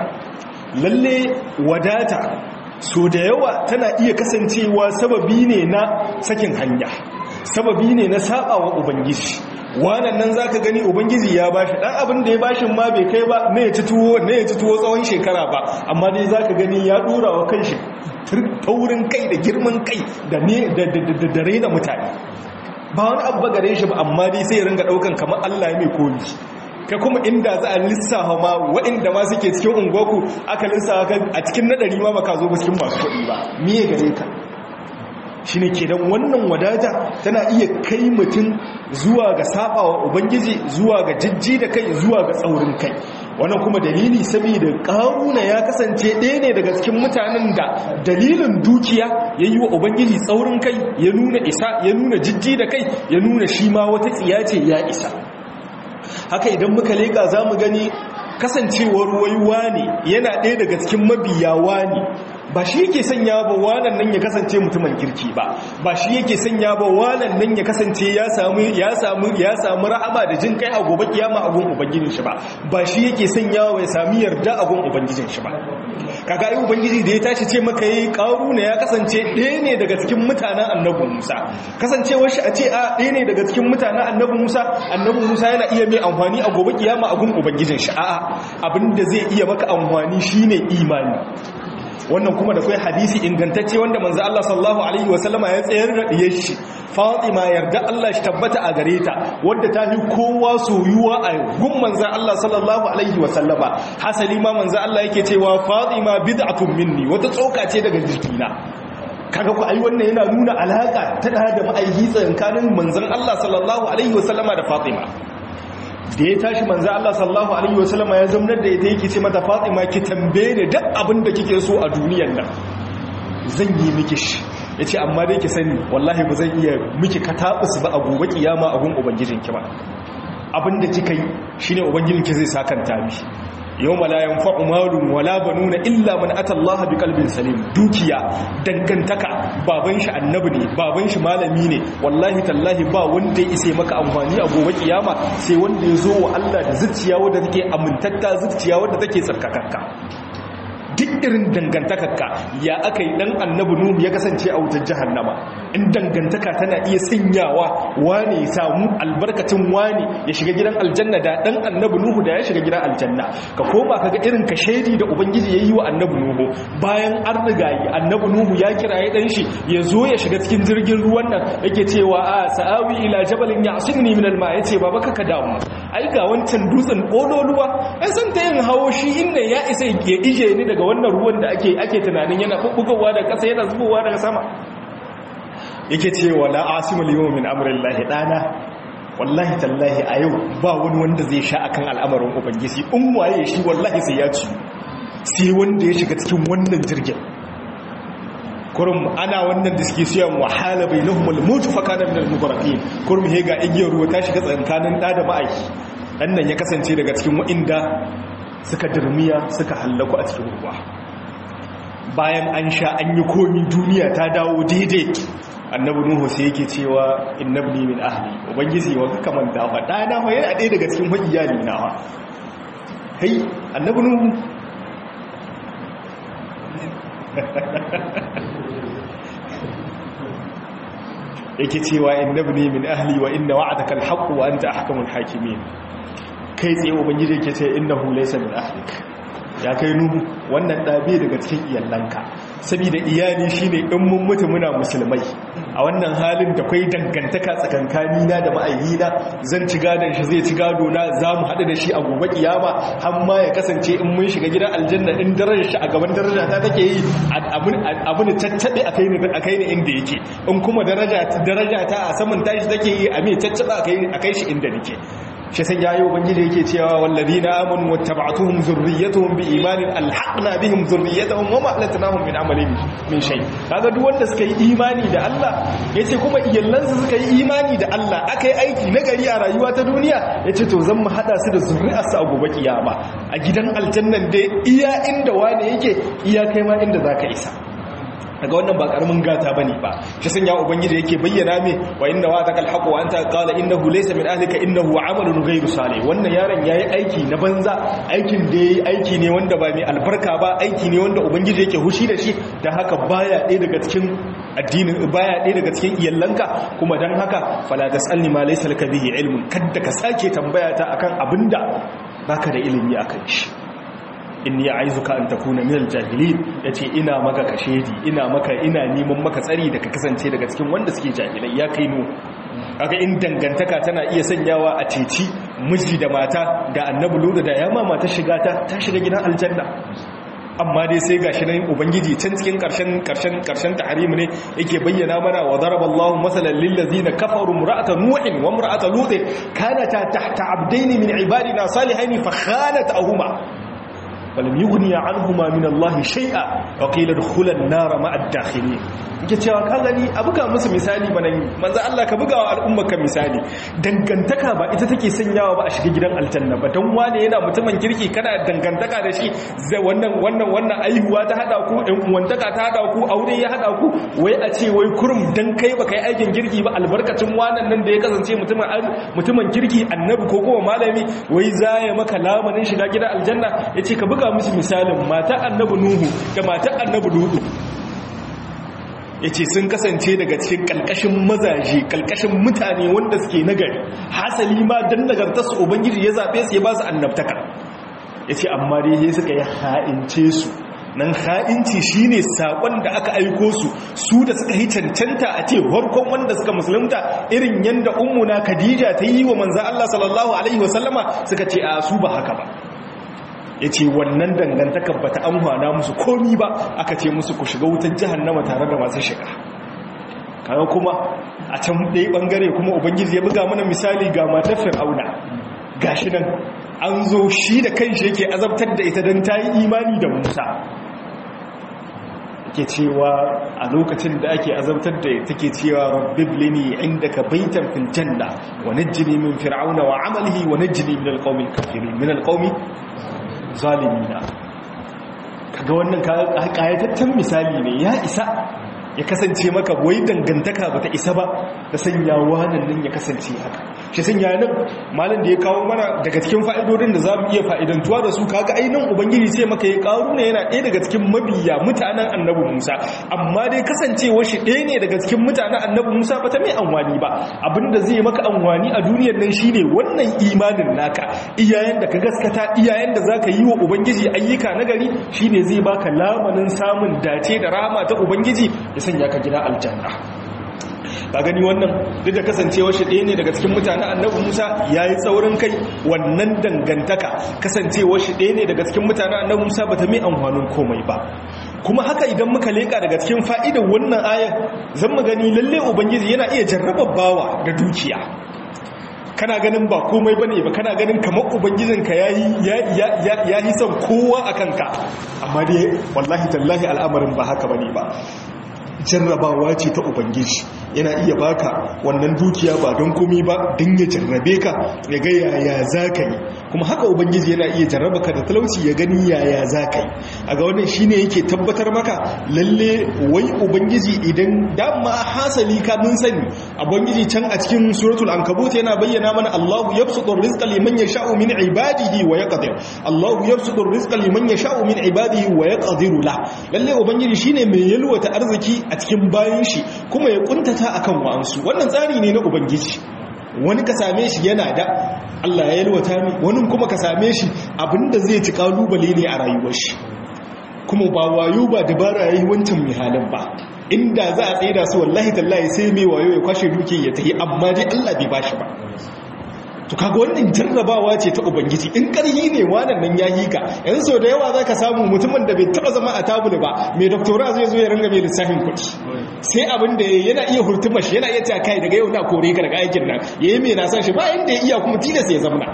lalle wadata so da yawa tana iya kasancewa sababi ne na sakin hanya sababi ne na saba wa ubangiji wannan nan zaka gani ubangiji ya bashi dan abin da ya bashin ma bai kai ba ne ya ci tuwo ne ya ci tuwo tsawon shekara ba amma dai zaka gani ya dora wa kanshi taurin kai da girman kai da ne da raina mutane ba wani abu gare shi ba amma dai sai ringa daukan kamar Allah ya mai komi ka kuma inda za a lissafa ma waɗanda ma suke cikin unguwarku aka lissafa a cikin nadari ma baka zo cikin masu kuɗi ba miye gare ka shi ne kenan wannan wadata tana iya kai mutum zuwa ga sabawa ubangiji zuwa ga jijji da kai zuwa ga tsaurin kai wannan kuma dalili saboda karuna ya kasance ɗaya ne daga cikin mutanen da dalilin dukiya ya yi wa ubangiji tsaurin kai ya nuna isa ya nuna jijji da kai ya nuna shi ma wata tsiya ce ya isa haka idan muka leƙa za mu gani kasancewar waiwa ne yana ɗaya daga cikin mabiyawa ne ba shi yake sanya ba wanan nan ya kasance mutumin kirki ba ba shi yake sanya ba wanan nan ya kasance ya samu ya samu ya samu rahama da jin kai a gobe kiyama a gun ubangijin shi ba ba shi yake sanya wa ya sami yarda a gun ubangijin shi ba kaga ai ubangiji da ya tashi ce maka yi ne ya kasance ɗaya ne daga cikin mutanen annabi Musa kasancewar shi a ce a ɗaya ne daga cikin mutanen annabi Musa annabi Musa yana iya mai amfani a gobe kiyama a gun ubangijin shi a'a abinda zai iya maka amfani shine imani wannan kuma da kai hadisi ingantacce wanda manzo Allah sallallahu alaihi wasallama ya tsayar da diyar shi Fatima yarda Allah shi tabbata a gare ta wadda ta fi kowa soyuwa a gun manzo Allah sallallahu alaihi wasallama hasali ma manzo Allah yake cewa Fatima bid'atun minni wata tsoka ce daga jikina kaga ku ai wannan yana nuna alaka ta da ma'aiki tsakanin manzon Allah sallallahu alaihi wasallama da Fatima da ya tashi manzo Allah sallallahu alaihi wasallam ya zamnar da ita yake ce mata Fatima ki tambaye ni duk abin da kike so a duniyar nan zan yi miki shi yace amma dai ki sani wallahi ba zan iya miki katabus ba a gobe kiyama a gun ubangijinki ba abin da kika yi shine ubangijinki zai sakanta miki yawma la yanfa'u malun wala banuna illa man ata Allah bi qalbin salim dukiya dangantaka baban shi annabi ne baban shi malami ne wallahi tallahi ba wanda ya ise maka amfani a gobe kiyama sai wanda ya zo wa Allah da zuciya wadda take amintatta zuciya wadda take tsarkakakka duk irin dangantakarka ya aka yi dan annabi nuhu ya kasance a wutar jahannama in dangantaka tana iya sanyawa wani ya samu albarkacin wani ya shiga gidan aljanna da dan annabi nuhu da ya shiga gidan aljanna ka koma kaga irin ka shaidi da ubangiji yayi wa annabi nuhu bayan an riga yi annabi nuhu ya kiraye dan shi ya zo ya shiga cikin jirgin ruwan nan yake cewa a sa'awi ila jabalin ya'simni min alma yace baba kaka damu ai ga wancan dutsen kololuwa ai san ta yin hawo shi inda ya isa ya ije ni daga wannan ruwan da ake ake tunanin yana bubbugowa da ƙasa yana zubowa daga sama yake cewa la asimul yawm min amrillahi dana wallahi tallahi a yau ba wani wanda zai sha akan al'amarin ubangiji in waye shi wallahi sai ya ci sai wanda ya shiga cikin wannan jirgin kurum ana wannan da suke siyan wahala bai lahumul mutu fa kana min al-mubarrakin kurum he ga igiyar ruwa ta shiga tsakanin da da ma'aiki dan nan ya kasance daga cikin wa'inda suka dirmiya suka hallaku a cikin ruwa bayan an sha an yi komi duniya ta dawo daidai annabi nuhu sai yake cewa innabni min ahli ubangiji wa ka manta fa dana fa yana ɗaya daga cikin iyali na fa kai annabi nuhu yake cewa innabni min ahli wa inna wa'adaka alhaq wa anta ahkamul hakimin kai tsaye ubangiji yake ce innahu laysa min ahlik ya kai nuhu wannan ɗabe daga cikin iyalanka saboda iyali shine in mun mutu muna musulmai a wannan halin da kwai dangantaka tsakankani na da ma'ayyina zan ci gadon shi zai ci gado na za mu haɗu da shi a gobe kiyama har ma ya kasance in mun shiga gidan aljanna in darajar shi a gaban daraja ta take yi abin caccaɓe a kai ni inda yake in kuma daraja ta a saman tashi take yi a mai caccaɓe a kai shi inda nake shi sai yayi ubangiji yake cewa walladina amanu wattaba'tuhum zurriyyatuhum biimanin alhaqna bihim zurriyyatuhum wama alatnahum min amalin min shay kaga duk wanda suka yi imani da Allah yace kuma iyallansu suka yi imani da Allah akai aiki na gari a rayuwa ta duniya yace to zan mu hada su da zurri'arsu a gobe kiyama a gidan aljannan dai iya inda wani yake iya kai ma inda zaka isa daga wannan ba karamin gata bane ba shi sanya ubangiji yake bayyana me wa inna wa takal haqu wa anta qala innahu laysa min ahlika innahu amalun ghayru salih wannan yaron yayi aiki na banza aikin da yayi aiki ne wanda ba mai albarka ba aiki ne wanda ubangiji yake hushi da shi dan haka baya ɗaya daga cikin addinin baya ɗaya daga cikin iyallanka kuma dan haka fala tasalni ma laysa laka bihi ilmun kadda ka sake tambaya ta akan abinda baka da ilimi akan shi inni aizuka an takuna minal jahilin yace ina maka kashedi ina maka ina neman maka tsari da ka kasance daga cikin wanda suke jahilai ya kai nu kaga in dangantaka tana iya sanyawa a ceci miji da mata da annabi luda da yama mata shiga ta ta shiga gidan aljanna amma dai sai gashi nan ubangiji can cikin karshen karshen karshen tahrim ne yake bayyana mana wa daraballahu masalan lil ladina kafaru imra'ata nuhin wa imra'ata lut kanata tahta abdayn min ibadina salihain fa khanatahuma ولم يغني عنهما من الله شيئا وقيل ادخلا النار مع الداخلين yake cewa ka gani a buga musu misali bana manzo Allah ka buga wa al'ummar ka misali dangantaka ba ita take sanyawa ba a shiga gidan aljanna ba dan wane yana mutumin kirki kana dangantaka da shi zai wannan wannan wannan aihuwa ta hada ku ɗan uwantaka ta hada ku aure ya hada ku wai a ce wai kurum dan kai ba kai aikin kirki ba albarkacin wannan nan da ya kasance mutumin mutumin kirki annabi ko kuma malami wai zaya maka lamarin shiga gidan aljanna yace ka buga musu misalin mata annabi nuhu da mata annabi lutu ya ce sun kasance daga cikin kalkashin mazaje kalkashin mutane wanda suke nagari hasali ma don nagartarsu ubangiji ya zaɓe su ya ba su annabtaka ya ce amma dai suka yi ha'ince su nan ha'inci shine sakon da aka aiko su su da suka yi cancanta a ce farkon wanda suka musulunta irin yanda ummuna khadija ta yi wa manzo Allah sallallahu alaihi wasallama suka ce a su ba haka ba ya ce wannan dangantakar ba ta amfana musu komi ba aka ce musu ku shiga wutar jihannama tare da masu shiga kaga kuma a can ɗaya ɓangare kuma ubangiji ya buga mana misali ga matar fir'auna gashi nan an zo shi da kanshi yake azabtar da ita don ta yi imani da musa ke cewa a lokacin da ake azabtar da take cewa rabbib lini indaka baitan fil janna wa najjini min fir'auna wa amalihi wa najjini min alqawmi kafirin min alqawmi zalimina kaga wannan kayataccen misali ne ya isa ya kasance maka wai dangantaka bata isa ba da sanya wannan nan ya kasance haka shi sanya nan malam da ya kawo mana daga cikin fa'idodin da zamu iya fa'idantuwa da su kaga ainihin ubangiji sai maka ya kawo ne yana ɗaya daga cikin mabiya mutanen annabi Musa amma dai kasancewa shi ɗaya ne daga cikin mutanen annabi Musa ba ta mai anwani ba abinda zai maka anwani a duniyar nan shine wannan imanin naka iyayen da ka gaskata iyayen da zaka yi wa ubangiji ayyuka nagari shine zai baka lamanin samun dace da rahama ta ubangiji ya sanya ka gida aljanna ka gani wannan duk da kasancewar shi ɗaya ne daga cikin mutanen annabi musa ya yi tsaurin kai wannan dangantaka kasancewar shi ɗaya ne daga cikin mutanen annabi musa ba ta mai amfanin komai ba kuma haka idan muka leƙa daga cikin fa'idar wannan ayan zan mu gani lalle ubangiji yana iya jarrabar bawa da dukiya kana ganin ba komai bane ba kana ganin kamar ubangijinka ya yi son kowa a kanka amma dai wallahi tallahi al'amarin ba haka bane ba jarrabawa ce ta ubangiji yana iya baka wannan dukiya ba don komi ba don ya jarrabe ka ya ga yaya za ka yi kuma haka ubangiji yana iya jarraba ka da talauci ya gani yaya za ka yi a ga wannan shine yake tabbatar maka lalle wai ubangiji idan dama hasali ka mun sani ubangiji can a cikin suratul ankabut yana bayyana mana Allahu yabsutu rizqa liman yasha'u min ibadihi wa yaqdir Allahu yabsutu rizqa liman yasha'u min ibadihi wa yaqdiru la lalle ubangiji shine mai yalwata arziki a cikin bayan shi kuma ya kuntata akan wa'ansu wannan tsari ne na ubangiji wani ka same shi yana da Allah ya yalwata mi wani kuma ka same shi abinda zai ci kalubale ne a rayuwar shi kuma ba wayo ba dabara yayi wancan mai halin ba inda za a tsaida su wallahi tallahi sai mai wayo ya kwashe duke ya tahi amma dai Allah bai bashi ba to kaga wannan jarrabawa ce ta ubangiji in karhi ne wannan nan yayi ka yanzu so da yawa zaka samu mutumin da bai taba zama a tabulu ba mai doctora zai zo ya ringa mai lissafin kuɗi sai abin da yana iya hurtuma shi yana iya ta kai daga yau na kore ka daga aikin nan yayi mai na san shi ba inda ya iya kuma tilas ya zama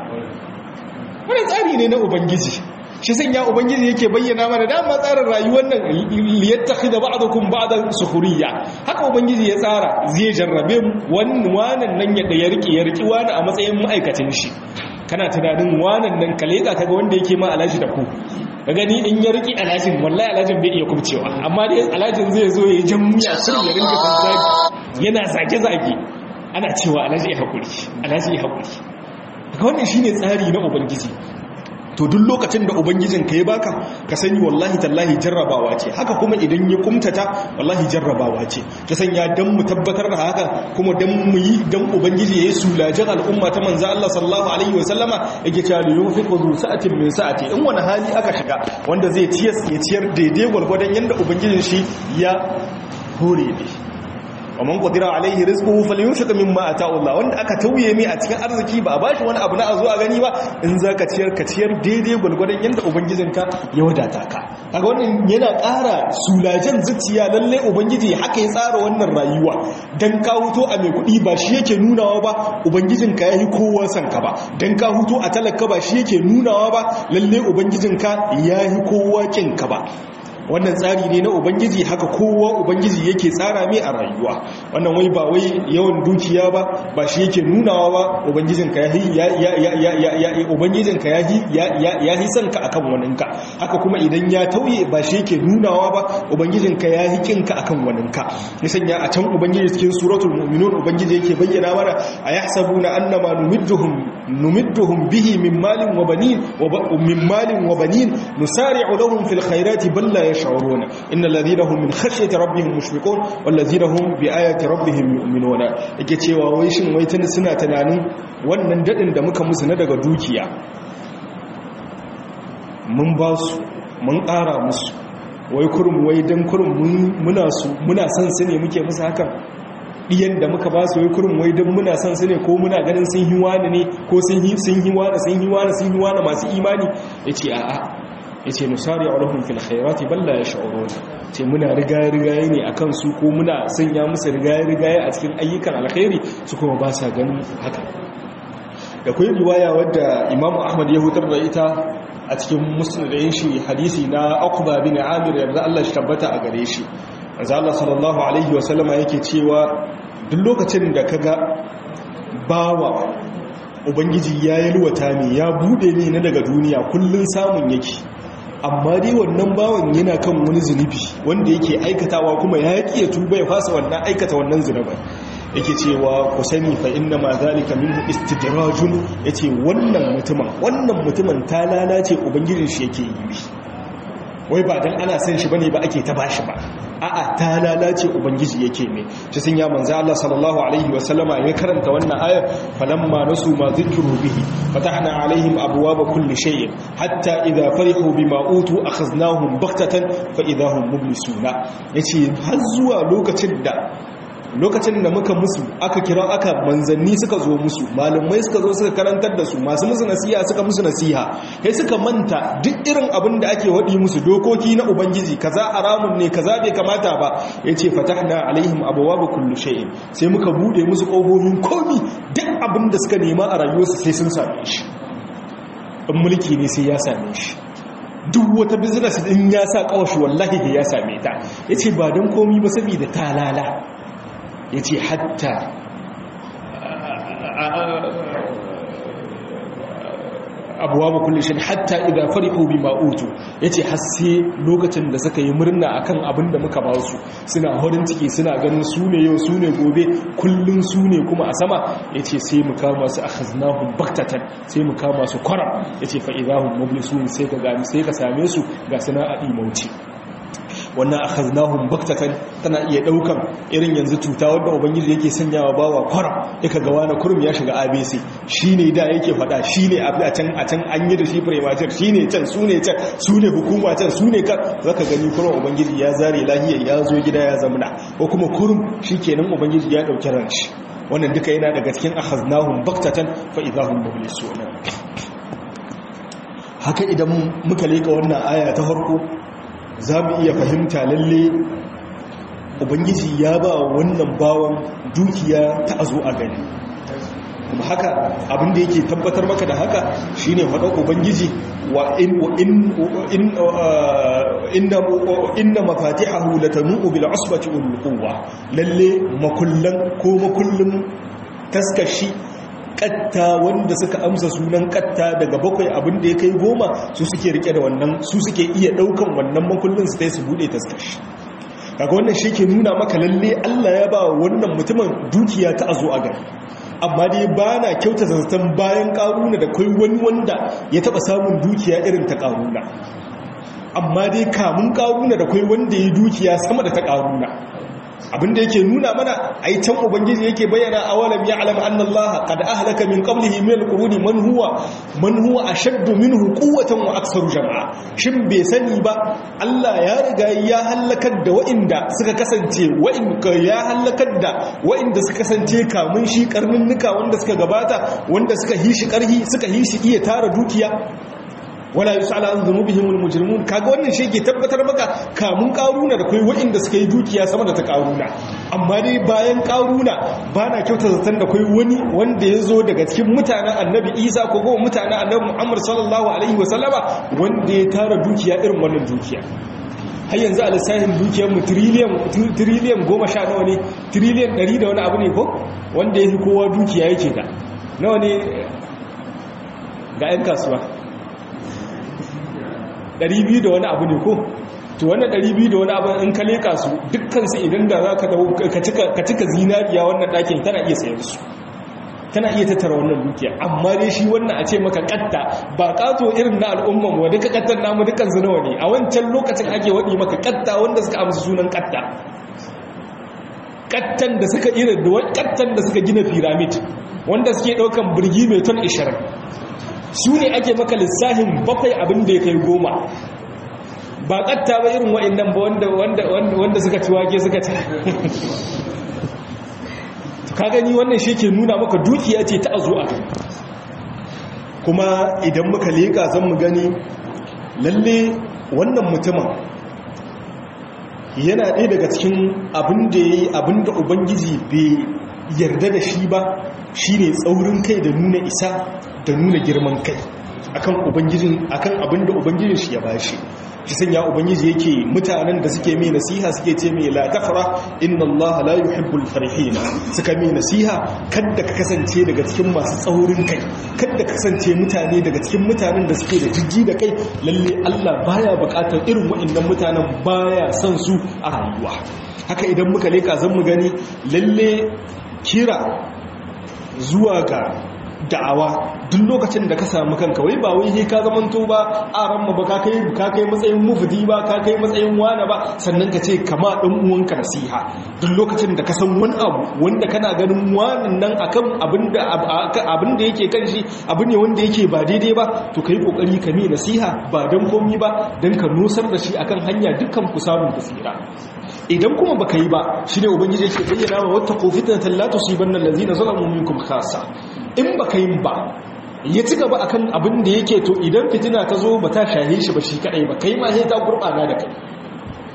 wannan tsari ne na ubangiji shi san ya ubangiji yake bayyana mana dama tsarin rayuwar nan liyattakhidha ba'dukum ba'dan sukhriya haka ubangiji ya tsara zai jarrabe mu wannan nan ya ya riki ya riki wani a matsayin ma'aikacin shi kana tunanin wannan nan ka leka kaga wanda yake ma alaji da ku ka gani in ya riki alajin wallahi alajin bai iya kubcewa amma dai alajin zai zo ya jan muya sun ya rinka zagi yana zage zage ana cewa alaji ya hakuri alaji ya hakuri wannan shine tsari na ubangiji to duk lokacin da ubangijin ka ya baka ka sani wallahi tallahi jarrabawa ce haka kuma idan ya kumtata wallahi jarrabawa ce ta sanya dan mu tabbatar da haka kuma dan mu yi dan ubangiji ya yi sulajin al'umma ta manzo Allah sallallahu alaihi wa sallama yake cewa li yunfiqu zu sa'atin min sa'ati in wani hali aka shiga wanda zai ciyar ya ciyar daidai gwargwadon yanda ubangijin shi ya hore ne ومن قدر عليه رزقه فلينفق مما اتاه الله wanda aka tauye mai a cikin arziki ba bashi wani abu na a zo a gani ba in zaka ciyar ka ciyar daidai gulgurdan yanda ubangijinka ya wadata ka kaga wannan yana ƙara sulajen zuciya lalle ubangiji haka ya tsara wannan rayuwa dan ka huto a mai kuɗi ba shi yake nunawa ba ubangijinka yayi kowa san ka ba dan ka huto a talaka ba shi yake nunawa ba lalle ubangijinka yayi kowa kin ka ba wannan tsari ne na ubangiji haka kowa ubangiji yake tsara mai a rayuwa wannan wai ba wai yawan dukiya ba ba shi yake nunawa ba ubangijinka ya ya ubangijinka ya yi son ka akan waninka haka kuma idan ya tauye ba shi yake nunawa ba ubangijinka ya yi kinka akan waninka nisan ya a can ubangiji cikin suratul mu'minun ubangiji yake bayyana mana a yahsabuna annama numidduhum numidduhum bihi min malin wa banin wa min malin wa banin nusari'u lahum fil khairati bal la يشعرون إن الذين هم من خشية ربهم مشفقون والذين هم بآيات ربهم يؤمنون yake cewa wai shin wai tun suna tunanin wannan dadin da muka musu na daga dukiya mun ba su mun ƙara musu wai kurum wai dan kurum muna su muna son su ne muke musu hakan diyan da muka ba su wai kurum wai dan muna son su ne ko muna ganin sun yi wani ne ko sun yi sun yi wani sun yi wani sun yi wani masu imani yace a'a ya ce nusari a rahun fil khairati balla ya sha'uro ce muna rigaye-rigaye ne a kansu ko muna sanya musu rigaye-rigaye a cikin ayyukan alkhairi su kuma ba sa ganin haka da kuwa riwaya wadda imamu ahmad ya hutar da ita a cikin musulun shi hadisi na akuba bin amir yarda allah shi tabbata a gare shi manzo allah sallallahu alaihi wasallama yake cewa duk lokacin da kaga bawa ubangiji ya yi luwata ne ya bude ne na daga duniya kullun samun yake amma dai wannan bawan yana kan wani zunubi wanda yake aikatawa kuma ya ƙi ya tuba ya fasa wannan aikata wannan zunuban yake cewa ku sani fa inna ma zalika minhu istidrajun yace wannan mutumin wannan mutumin ta lalace ubangijin shi yake yi wai ba dan ana san shi bane ba ake ta bashi ba a'a ta lalace ubangiji yake ne shi sun ya manzo Allah sallallahu alaihi wasallama ya karanta wannan ayar falamma nasu ma zikru bihi fatahna alaihim abwaaba kulli shay'in hatta idha farihu bima utu akhaznahum baghtatan fa idahum mublisuna yace har zuwa lokacin da lokacin da muka musu aka kira aka manzanni suka zo musu malamai suka zo suka karantar da su masu musu nasiha suka musu nasiha kai suka manta duk irin abin da ake waɗi musu dokoki na ubangiji kaza haramun ne kaza bai kamata ba yace fatahna alaihim abwaaba kullu shay'in sai muka bude musu kofofin komi duk abin da suka nema a rayuwarsu sai sun same shi in mulki ne sai ya same shi duk wata business din ya sa kawashi wallahi ya same ta yace ba don komi ba saboda talala yace hatta abuwa ba kulle shi hatta idan farihu bi ma'utu yace har sai lokacin da suka yi murna akan abin da muka ba su suna horin ciki suna ganin su ne yau su ne gobe kullun su ne kuma a sama yace sai mu kama su akhaznahum baktatan sai mu kama su kwara yace fa idahum mublisun sai ka gani sai ka same su ga sana'a imauci wannan akhaznahum baktatan tana iya daukan irin yanzu cuta wanda ubangiji yake sanyawa bawa kwara yaka ga wani kurum ya shiga ABC shine da yake fada shine a can a can an yi da shi premature shine can sune can sune hukuma can sune kan zaka gani kurum ubangiji ya zare lahiya ya zo gida ya zamna ko kuma kurum shikenan ubangiji ya dauki ran shi wannan duka yana daga cikin akhaznahum baktatan fa idahum mublisun haka idan muka leka wannan aya ta farko za mu iya fahimta lalle ubangiji ya ba wannan bawan dukiya ta azo a gani kuma haka abinda yake tabbatar maka da haka shine faɗa ubangiji wa in in inna inna mafatihahu latanu bil usbati ul quwwa lalle makullan ko makullin taskashi katta wanda suka amsa sunan katta daga bakwai abin da ya kai goma su suke rike da wannan su suke iya daukan wannan makullin su tai su bude taskashi kaga wannan shi ke nuna maka lalle Allah ya ba wannan mutumin dukiya ta azo a gari amma dai ba na kyauta zazzatan bayan karuna da kai wani wanda ya taba samun dukiya irin ta karuna amma dai kamun karuna da kai wanda ya dukiya sama da ta karuna abinda yake nuna mana ai can ubangiji yake bayyana awalam ya'lam anna allaha qad ahlaka min qablihi min alquruni man huwa man huwa ashaddu minhu quwwatan wa aktsaru jam'a shin bai sani ba Allah ya riga ya halakar da wa'inda suka kasance wa'inda ya halakar da wa'inda suka kasance kamun shi karninnuka wanda suka gabata wanda suka hishi karhi suka hishi iya tara dukiya wala yusala an dhunubihimul mujrimun kaga wannan shi ke tabbatar maka kamun karuna da kai wa'inda suka yi dukiya sama da ta karuna amma dai bayan karuna bana kyauta zaton da kai wani wanda ya zo daga cikin mutanen annabi isa ko kuma mutanen annabi muhammad sallallahu alaihi wasallama wanda ya tara dukiya irin wannan dukiya har yanzu a lissafin dukiyarmu tiriliyan goma sha nawa ne tiriliyan ɗari da wani abu ne ko wanda ya fi kowa dukiya yake da nawa ne ga 'yan kasuwa 200 da wani abu ne ko to wannan 200 da wani abu in ka leka su dukkansu idan da za ka cika zinariya wannan ɗakin tana iya sayar su tana iya tattara wannan dukiya amma dai shi wannan a ce maka katta ba kato irin na al'umman wa duka kattan namu dukkan su nawa ne a wancan lokacin ake waɗi maka katta wanda suka amsa sunan katta kattan da suka irin da kattan da suka gina pyramid wanda suke ɗaukan birgi mai ton 20 su ne ake maka lissahin bakwai abin da ya kai goma ba katta ba irin wa'annan ba wanda suka ci wake suka ci ka gani wannan shi ke nuna maka dukiya ce ta azo a kuma idan muka leƙa zan mu gani lalle wannan mutumin yana ɗaya daga cikin abin da ya yi abin da ubangiji bai yarda da shi ba shi ne tsaurin kai da nuna isa da nuna girman kai akan ubangijin akan abin da ubangijin shi ya bashi shi sanya ubangiji yake mutanen da suke mai nasiha suke ce mai la tafra inna Allah la yuhibbul farihin suka mai nasiha kada ka kasance daga cikin masu tsaurin kai kada ka kasance mutane daga cikin mutanen da suke da jijji da kai lalle Allah baya bukatar irin waɗannan mutanen baya son su a rayuwa haka idan muka leka zan mu gani lalle kira zuwa ga da'awa duk lokacin da ka samu kanka wai ba wai he ka zamanto ba a ranma ba ka kai ka kai matsayin mufdi ba ka kai matsayin wani ba sannan ka ce kama dan uwanka nasiha duk lokacin da ka san wani abu wanda kana ganin wannan nan akan abinda abinda yake kan shi abu ne wanda yake ba daidai ba to kai kokari ka mi nasiha ba dan komi ba dan ka nusar da shi akan hanya dukkan ku samun basira idan kuma baka yi ba shine ubangiji yake bayyana wa wattaqu fitnatan la tusibanna allazina zalamu minkum khassa in baka yi ba ya ci gaba akan abin da yake to idan fitina ta zo ba ta shahe shi ba shi kadai ba kai ma sai ta gurbana da kai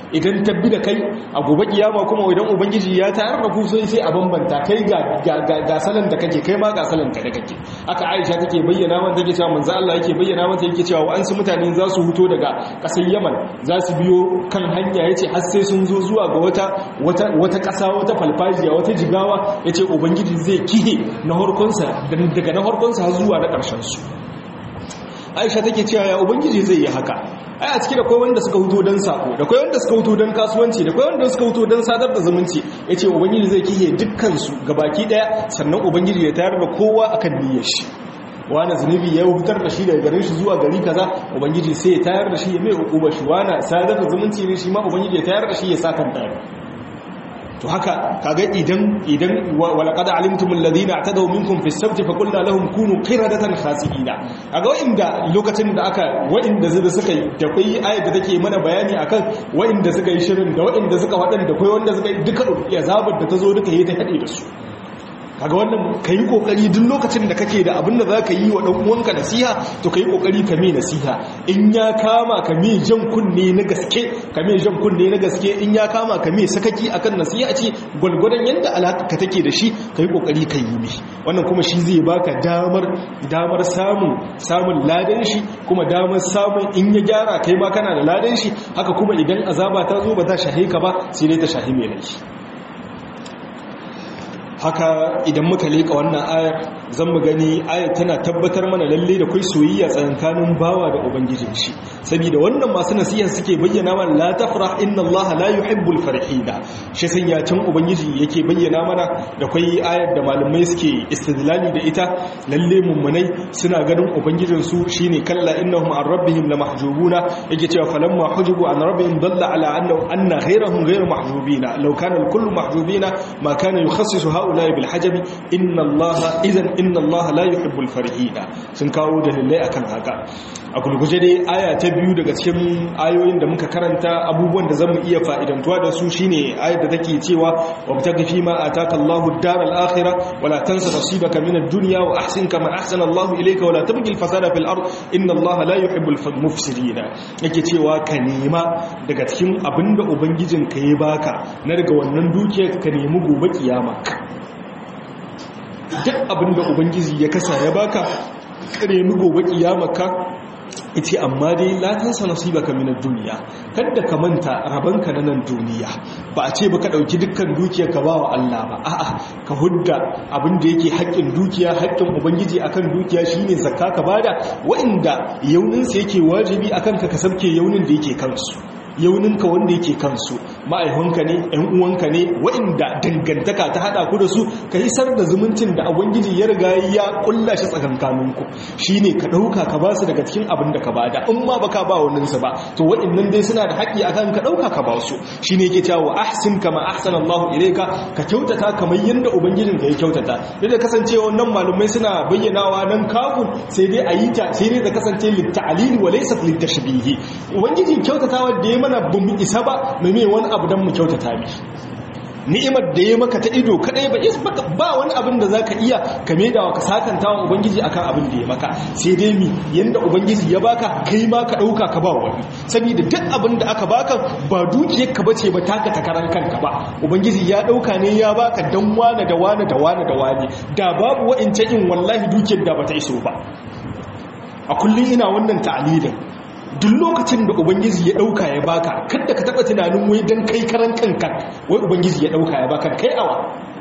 idan tabbi da kai a gobe kiyama kuma idan ubangiji ya tayar da ku sai sai a bambanta kai ga ga salan da kake kai ma ga salan ka da kake aka Aisha take bayyana mata take cewa manzo Allah yake bayyana mata yake cewa wa'ansu mutane za su huto daga kasar Yaman za su biyo kan hanya yace har sai sun zo zuwa ga wata wata wata kasa wata falfajiya wata jigawa yace ubangiji zai kihe na harkonsa daga na harkonsa har zuwa na karshen su Aisha take cewa ya ubangiji zai yi haka ai a ciki da kai wanda suka huto don sako da kai wanda suka huto don kasuwanci da kai wanda suka huto don sadar da zumunci yace ubangiji zai kihe dukkan su gabaki daya sannan ubangiji ya tayar da kowa akan niyyar shi wani zunubi ya fitar da shi daga garin shi zuwa gari kaza ubangiji sai ya tayar da shi ya mai hukuma shi wani sadar da zumunci ne shi ma ubangiji ya tayar da shi ya sakan tayar to haka kaga idan idan walaqad alimtum alladhina atadaw minkum fi as-sabt fa qulna lahum kunu qiradatan khasiina kaga wa'inda lokacin da aka wa'inda zai suka yi da kai ayat da take mana bayani akan wa'inda suka yi shirin da wa'inda suka wadan da kai wanda suka yi duka azabar da tazo duka yi ta hade da su kaga wannan kai kokari duk lokacin da kake da abin da zaka yi wa dan uwanka nasiha to kai kokari ka mai nasiha in ya kama ka mai jan kunne na gaske ka mai jan kunne na gaske in ya kama ka mai sakaki akan nasiha ce gulgudan yanda alaka take da shi kai kokari ka yi mi wannan kuma shi zai baka damar damar samun samun ladan shi kuma damar samun in ya gyara kai ma kana da ladan shi haka kuma idan azaba ta zo ba za shahe ka ba sai dai ta shahi mai laifi haka idan muka leka wannan ayar zan mu gani ayar tana tabbatar mana lalle da kai soyayya tsakanin bawa da ubangijin shi saboda wannan masu nasiha suke bayyana mana la tafrah inna allaha la yuhibbul farihina shi san ya can ubangiji yake bayyana mana da kai ayar da malamai suke istidlali da ita lalle mummunai suna ganin ubangijin su shine kalla innahum an rabbihim lamahjubuna yake cewa falamma hujibu an rabbihim dalla ala annahu anna ghayrahum ghayr mahjubina law kana al-kullu mahjubina ma kana yukhassisu هؤلاء بالحجب إن الله إذن إن الله لا يحب الفرحين sun kawo dalilai akan haka a gulguje dai aya ta biyu daga cikin ayoyin da muka karanta abubuwan da zamu iya fa'idantuwa da su shine ayar da take cewa wabtaghi fi ma ataka Allahu ad-daral akhirah wala tansa nasibaka min ad-dunya wa ahsin kama ahsana Allahu ilayka wala tabghi al-fasada fil ard inna Allaha la yuhibbu al-mufsidin yake cewa ka nema daga cikin abinda ubangijinka ya baka na daga wannan dukiyar ka nemi gobe kiyama duk abinda ubangiji ya kasa ya baka karemi gobe kiyamaka ita amma dai latansa nasibaka minad duniya kada ka manta rabanka na nan duniya ba a ce ba ka dauki dukkan dukiyar ka bawa Allah ba a'a ka hudda abin da yake haƙƙin dukiya haƙƙin ubangiji akan dukiya shine zakka ka bada wa'inda yaunin sa yake wajibi akan ka ka sabke yaunin da yake kansu yauninka wanda yake kansu ma'aikunka ne ‘yan uwanka ne wa'inda dangantaka ta haɗa ku da su ka isar da zumuncin da abangiji ya riga ya ƙulla shi tsakankaninku shi ne ka ɗauka ka ba su daga cikin abin da ka ba da in ma ba ka ba waninsu ba to wa'innan dai suna da haƙƙi a kan ka ɗauka ka ba su shi ne ke cewa ahsin kama ahsan Allah ilaika ka kyautata kamar yadda ubangijin ka ya kyautata duk da kasancewa nan malumai suna bayyanawa nan kafin sai dai a yi ta sai dai da kasance litta'alili wa laysa litashbihi ubangijin kyautatawa da ya mana ba mu isa ba mai mai wani abu don mu kyautata mi ni'imar da ya maka ta ido kadai ba is ba wani abin da zaka iya ka da ka sakanta wa ubangiji akan abin da ya maka sai dai mi yanda ubangiji ya baka kai ma ka dauka ka ba wani saboda duk abin da aka baka ba dukiyar ka bace ba taka takaran kanka ba ubangiji ya dauka ne ya baka dan wane da wane da wane da wane da babu wa'ince in wallahi dukiyar da bata iso ba a kullum ina wannan ta'alilin duk lokacin da ubangiji ya dauka ya baka kada ka taba tunanin wai dan kai karan kanka wai ubangiji ya dauka ya baka kai awa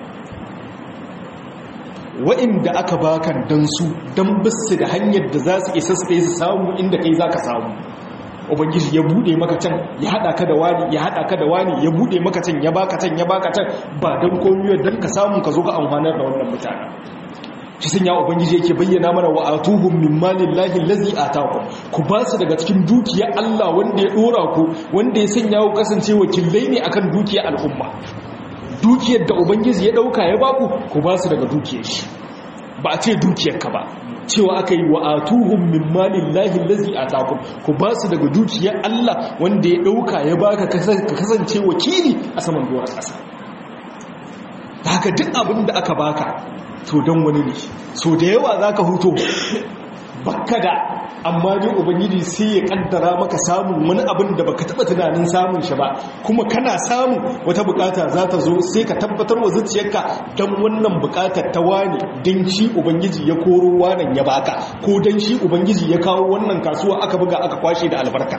wa'inda aka baka dan su dan bisu da hanyar da za su isa su su samu inda kai zaka samu ubangiji ya bude maka can ya hada ka da wani ya hada ka da wani ya bude maka can ya baka can ya baka can ba dan komai dan ka samu ka zo ka amfanar da wannan mutanen shi sun ya ubangiji yake bayyana mana wa atuhum min malillahi allazi ataakum ku ba su daga cikin dukiyar Allah wanda ya dora ku wanda ya sanya ku kasance wakilai ne akan dukiyar al'umma dukiyar da ubangiji ya dauka ya baku ku ba su daga dukiyar shi ba a ce dukiyar ka ba cewa aka yi wa atuhum min malillahi allazi ataakum ku ba su daga dukiyar Allah wanda ya dauka ya baka ka kasance wakili a saman doron ƙasa haka duk abin da aka baka to don wani ne so da yawa za ka huto bakka da amma dai ubangiji sai ya kaddara maka samun wani abin da baka taba tunanin samun shi ba kuma kana samu wata bukata za ta zo sai ka tabbatar wa zuciyarka dan wannan bukatar ta wani dan shi ubangiji ya koro wannan ya baka ko dan shi ubangiji ya kawo wannan kasuwa aka buga aka kwashe da albarka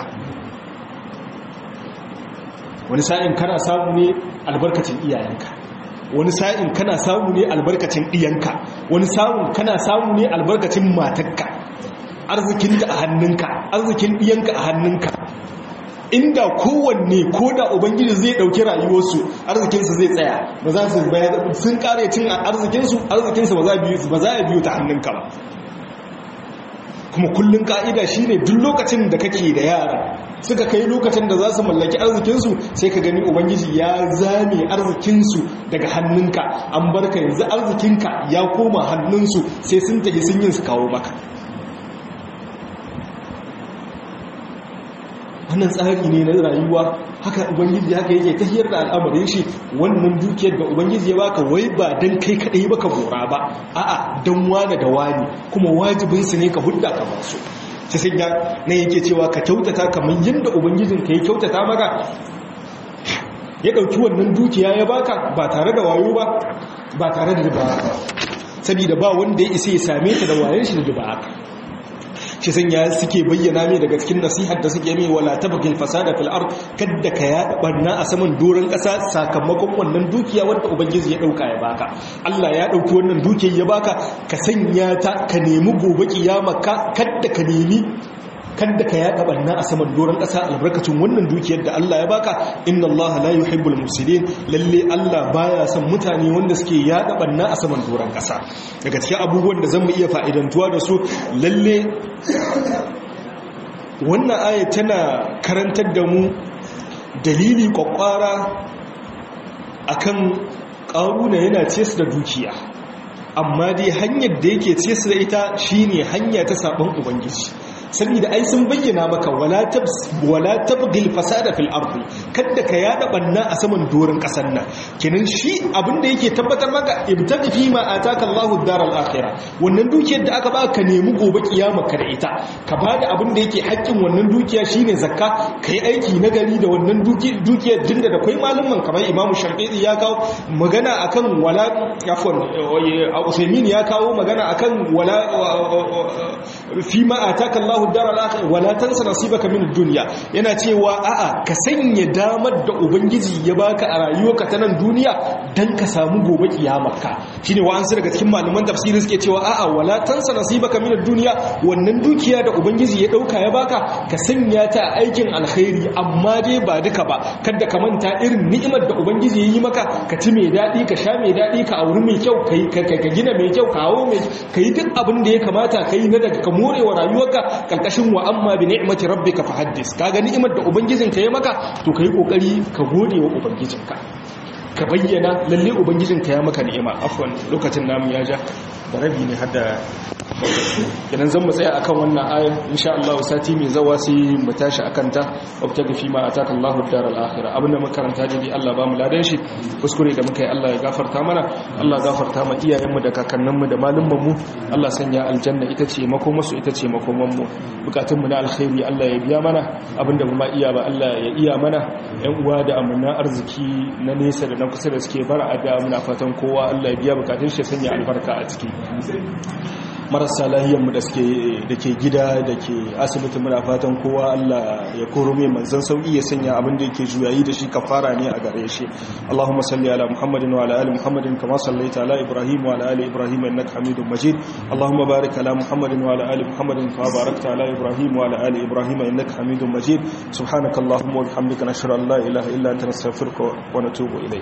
wani sa'in kana samu ne albarkacin iyayenka wani sa'in kana samu ne albarkacin ɗiyanka wani sa'in kana samu ne albarkacin matakka arzikinta a hannunka arzikin ɗiyanka a hannunka inda kowanne ko da ubangiji zai ɗauki rayuwarsu arzikinsu zai tsaya ba za su sun kare cin arzikinsu arzikinsu ba za a biyu ta hannunka ba kuma kullum ka'ida shine duk lokacin da kake da yara suka kai lokacin da za su mallaki arzikinsu sai ka gani ubangiji ya zame arzikinsu daga hannunka an barka yanzu arzikinka ya koma hannunsu sai sun tafi sun yin su kawo maka wannan tsari ne na rayuwa haka ubangiji haka yake tahiyar da al'amarin shi wannan dukiyar da ubangiji ya baka wai ba dan kai kadai baka gora ba a'a dan wani da wani kuma wajibin su ne ka hudda ka ba su sai sai ya nan yake cewa ka kyautata kamar yadda ubangijin ka ya kyautata maka ya dauki wannan dukiya ya baka ba tare da wayo ba ba tare da riba ba saboda ba wanda ya isa ya same ta da wayan shi da riba shi sanya suke bayyana mai daga cikin nasihar da suke mai wala tabghil fasada fil ard kadda ka ya barna a saman doron kasa sakamakon wannan dukiya wanda ubangiji ya dauka ya baka Allah ya dauki wannan dukiyar ya baka ka sanya ta ka nemi gobe kiyama ka kadda ka nemi kadda ka yaɗa ɓanna a saman doron ƙasa albarkacin wannan dukiyar da Allah ya baka inna Allah la yuhibbul mufsidin lalle Allah baya son mutane wanda suke yaɗa ɓanna a saman doron ƙasa daga cikin abubuwan da zamu iya fa'idantuwa da su lalle wannan aya tana karantar da mu dalili kwakwara akan ƙaruna yana ce su da dukiya amma dai hanyar da yake ce su da ita shine hanya ta sabon ubangiji saboda ai sun bayyana maka wala tabs wala tabghil fasada fil ardi kada ka yada banna a saman dorin kasar nan kenan shi abin da yake tabbatar maka ibtaqi fi ma ataka Allahu daral akhirah wannan dukiyar da aka baka ka nemi gobe kiyama ka da ita ka bada abin da yake haƙƙin wannan dukiya shine zakka kai aiki na gari da wannan dukiyar dinda da kai malaman kamar Imam Shafi'i ya kawo magana akan wala afwan Usaimin ya kawo magana akan wala fi ma ataka Allahu dar al-akhir wala tansa nasibaka min ad-dunya yana cewa a'a ka sanya damar da ubangiji ya baka a rayuwarka ta nan duniya dan ka samu gobe kiyamarka shine wa an su daga cikin malaman tafsiri suke cewa a'a wala tansa nasibaka min ad-dunya wannan dukiya da ubangiji ya dauka ya baka ka sanya ta aikin alkhairi amma dai ba duka ba kada ka manta irin ni'imar da ubangiji ya yi maka ka ci mai dadi ka sha mai dadi ka auri mai kyau ka gina mai kyau ka hawo mai kai duk abin da ya kamata kai na daga ka morewa rayuwarka kalkashin wa amma bi ni'mati rabbika fahaddis kaga ni'imar da ubangijinka ya maka to kai kokari ka gode wa ubangijinka ka bayyana lalle ubangijinka ya maka ni'ima afwan lokacin namu ya ja da rabi ne hadda idan zan mu tsaya akan wannan ayar insha Allah sati mai zawa sai mu tashi akan ta wabtaga fi ma ataka Allahu daral akhirah abinda muka karanta dai Allah ba mu ladan shi kuskure da muka yi Allah ya gafarta mana Allah gafarta ma iyayen mu da kakannin mu da malumman mu Allah sanya aljanna ita ce makoman su ita ce makoman mu bukatun mu na alkhairi Allah ya biya mana abinda mu ma iya ba Allah ya iya mana yan uwa da amana arziki na nesa da na kusa da suke bara a da muna fatan kowa Allah ya biya bukatun shi sanya albarka a ciki marasa lahiyanmu da suke da ke gida da ke asibiti muna fatan kowa Allah ya koro mai manzan sauki ya sanya abin da yake juyayi da shi kafara ne a gare shi Allahumma salli ala Muhammadin wa ala ali Muhammadin kama sallaita ala Ibrahim wa ala ali Ibrahim innaka Hamidum Majid Allahumma barik ala Muhammadin wa ala ali Muhammadin kama barakta ala Ibrahim wa ala ali Ibrahim innaka Hamidum Majid subhanakallahumma wa bihamdika nashhadu an la ilaha illa anta nastaghfiruka wa natubu ilayk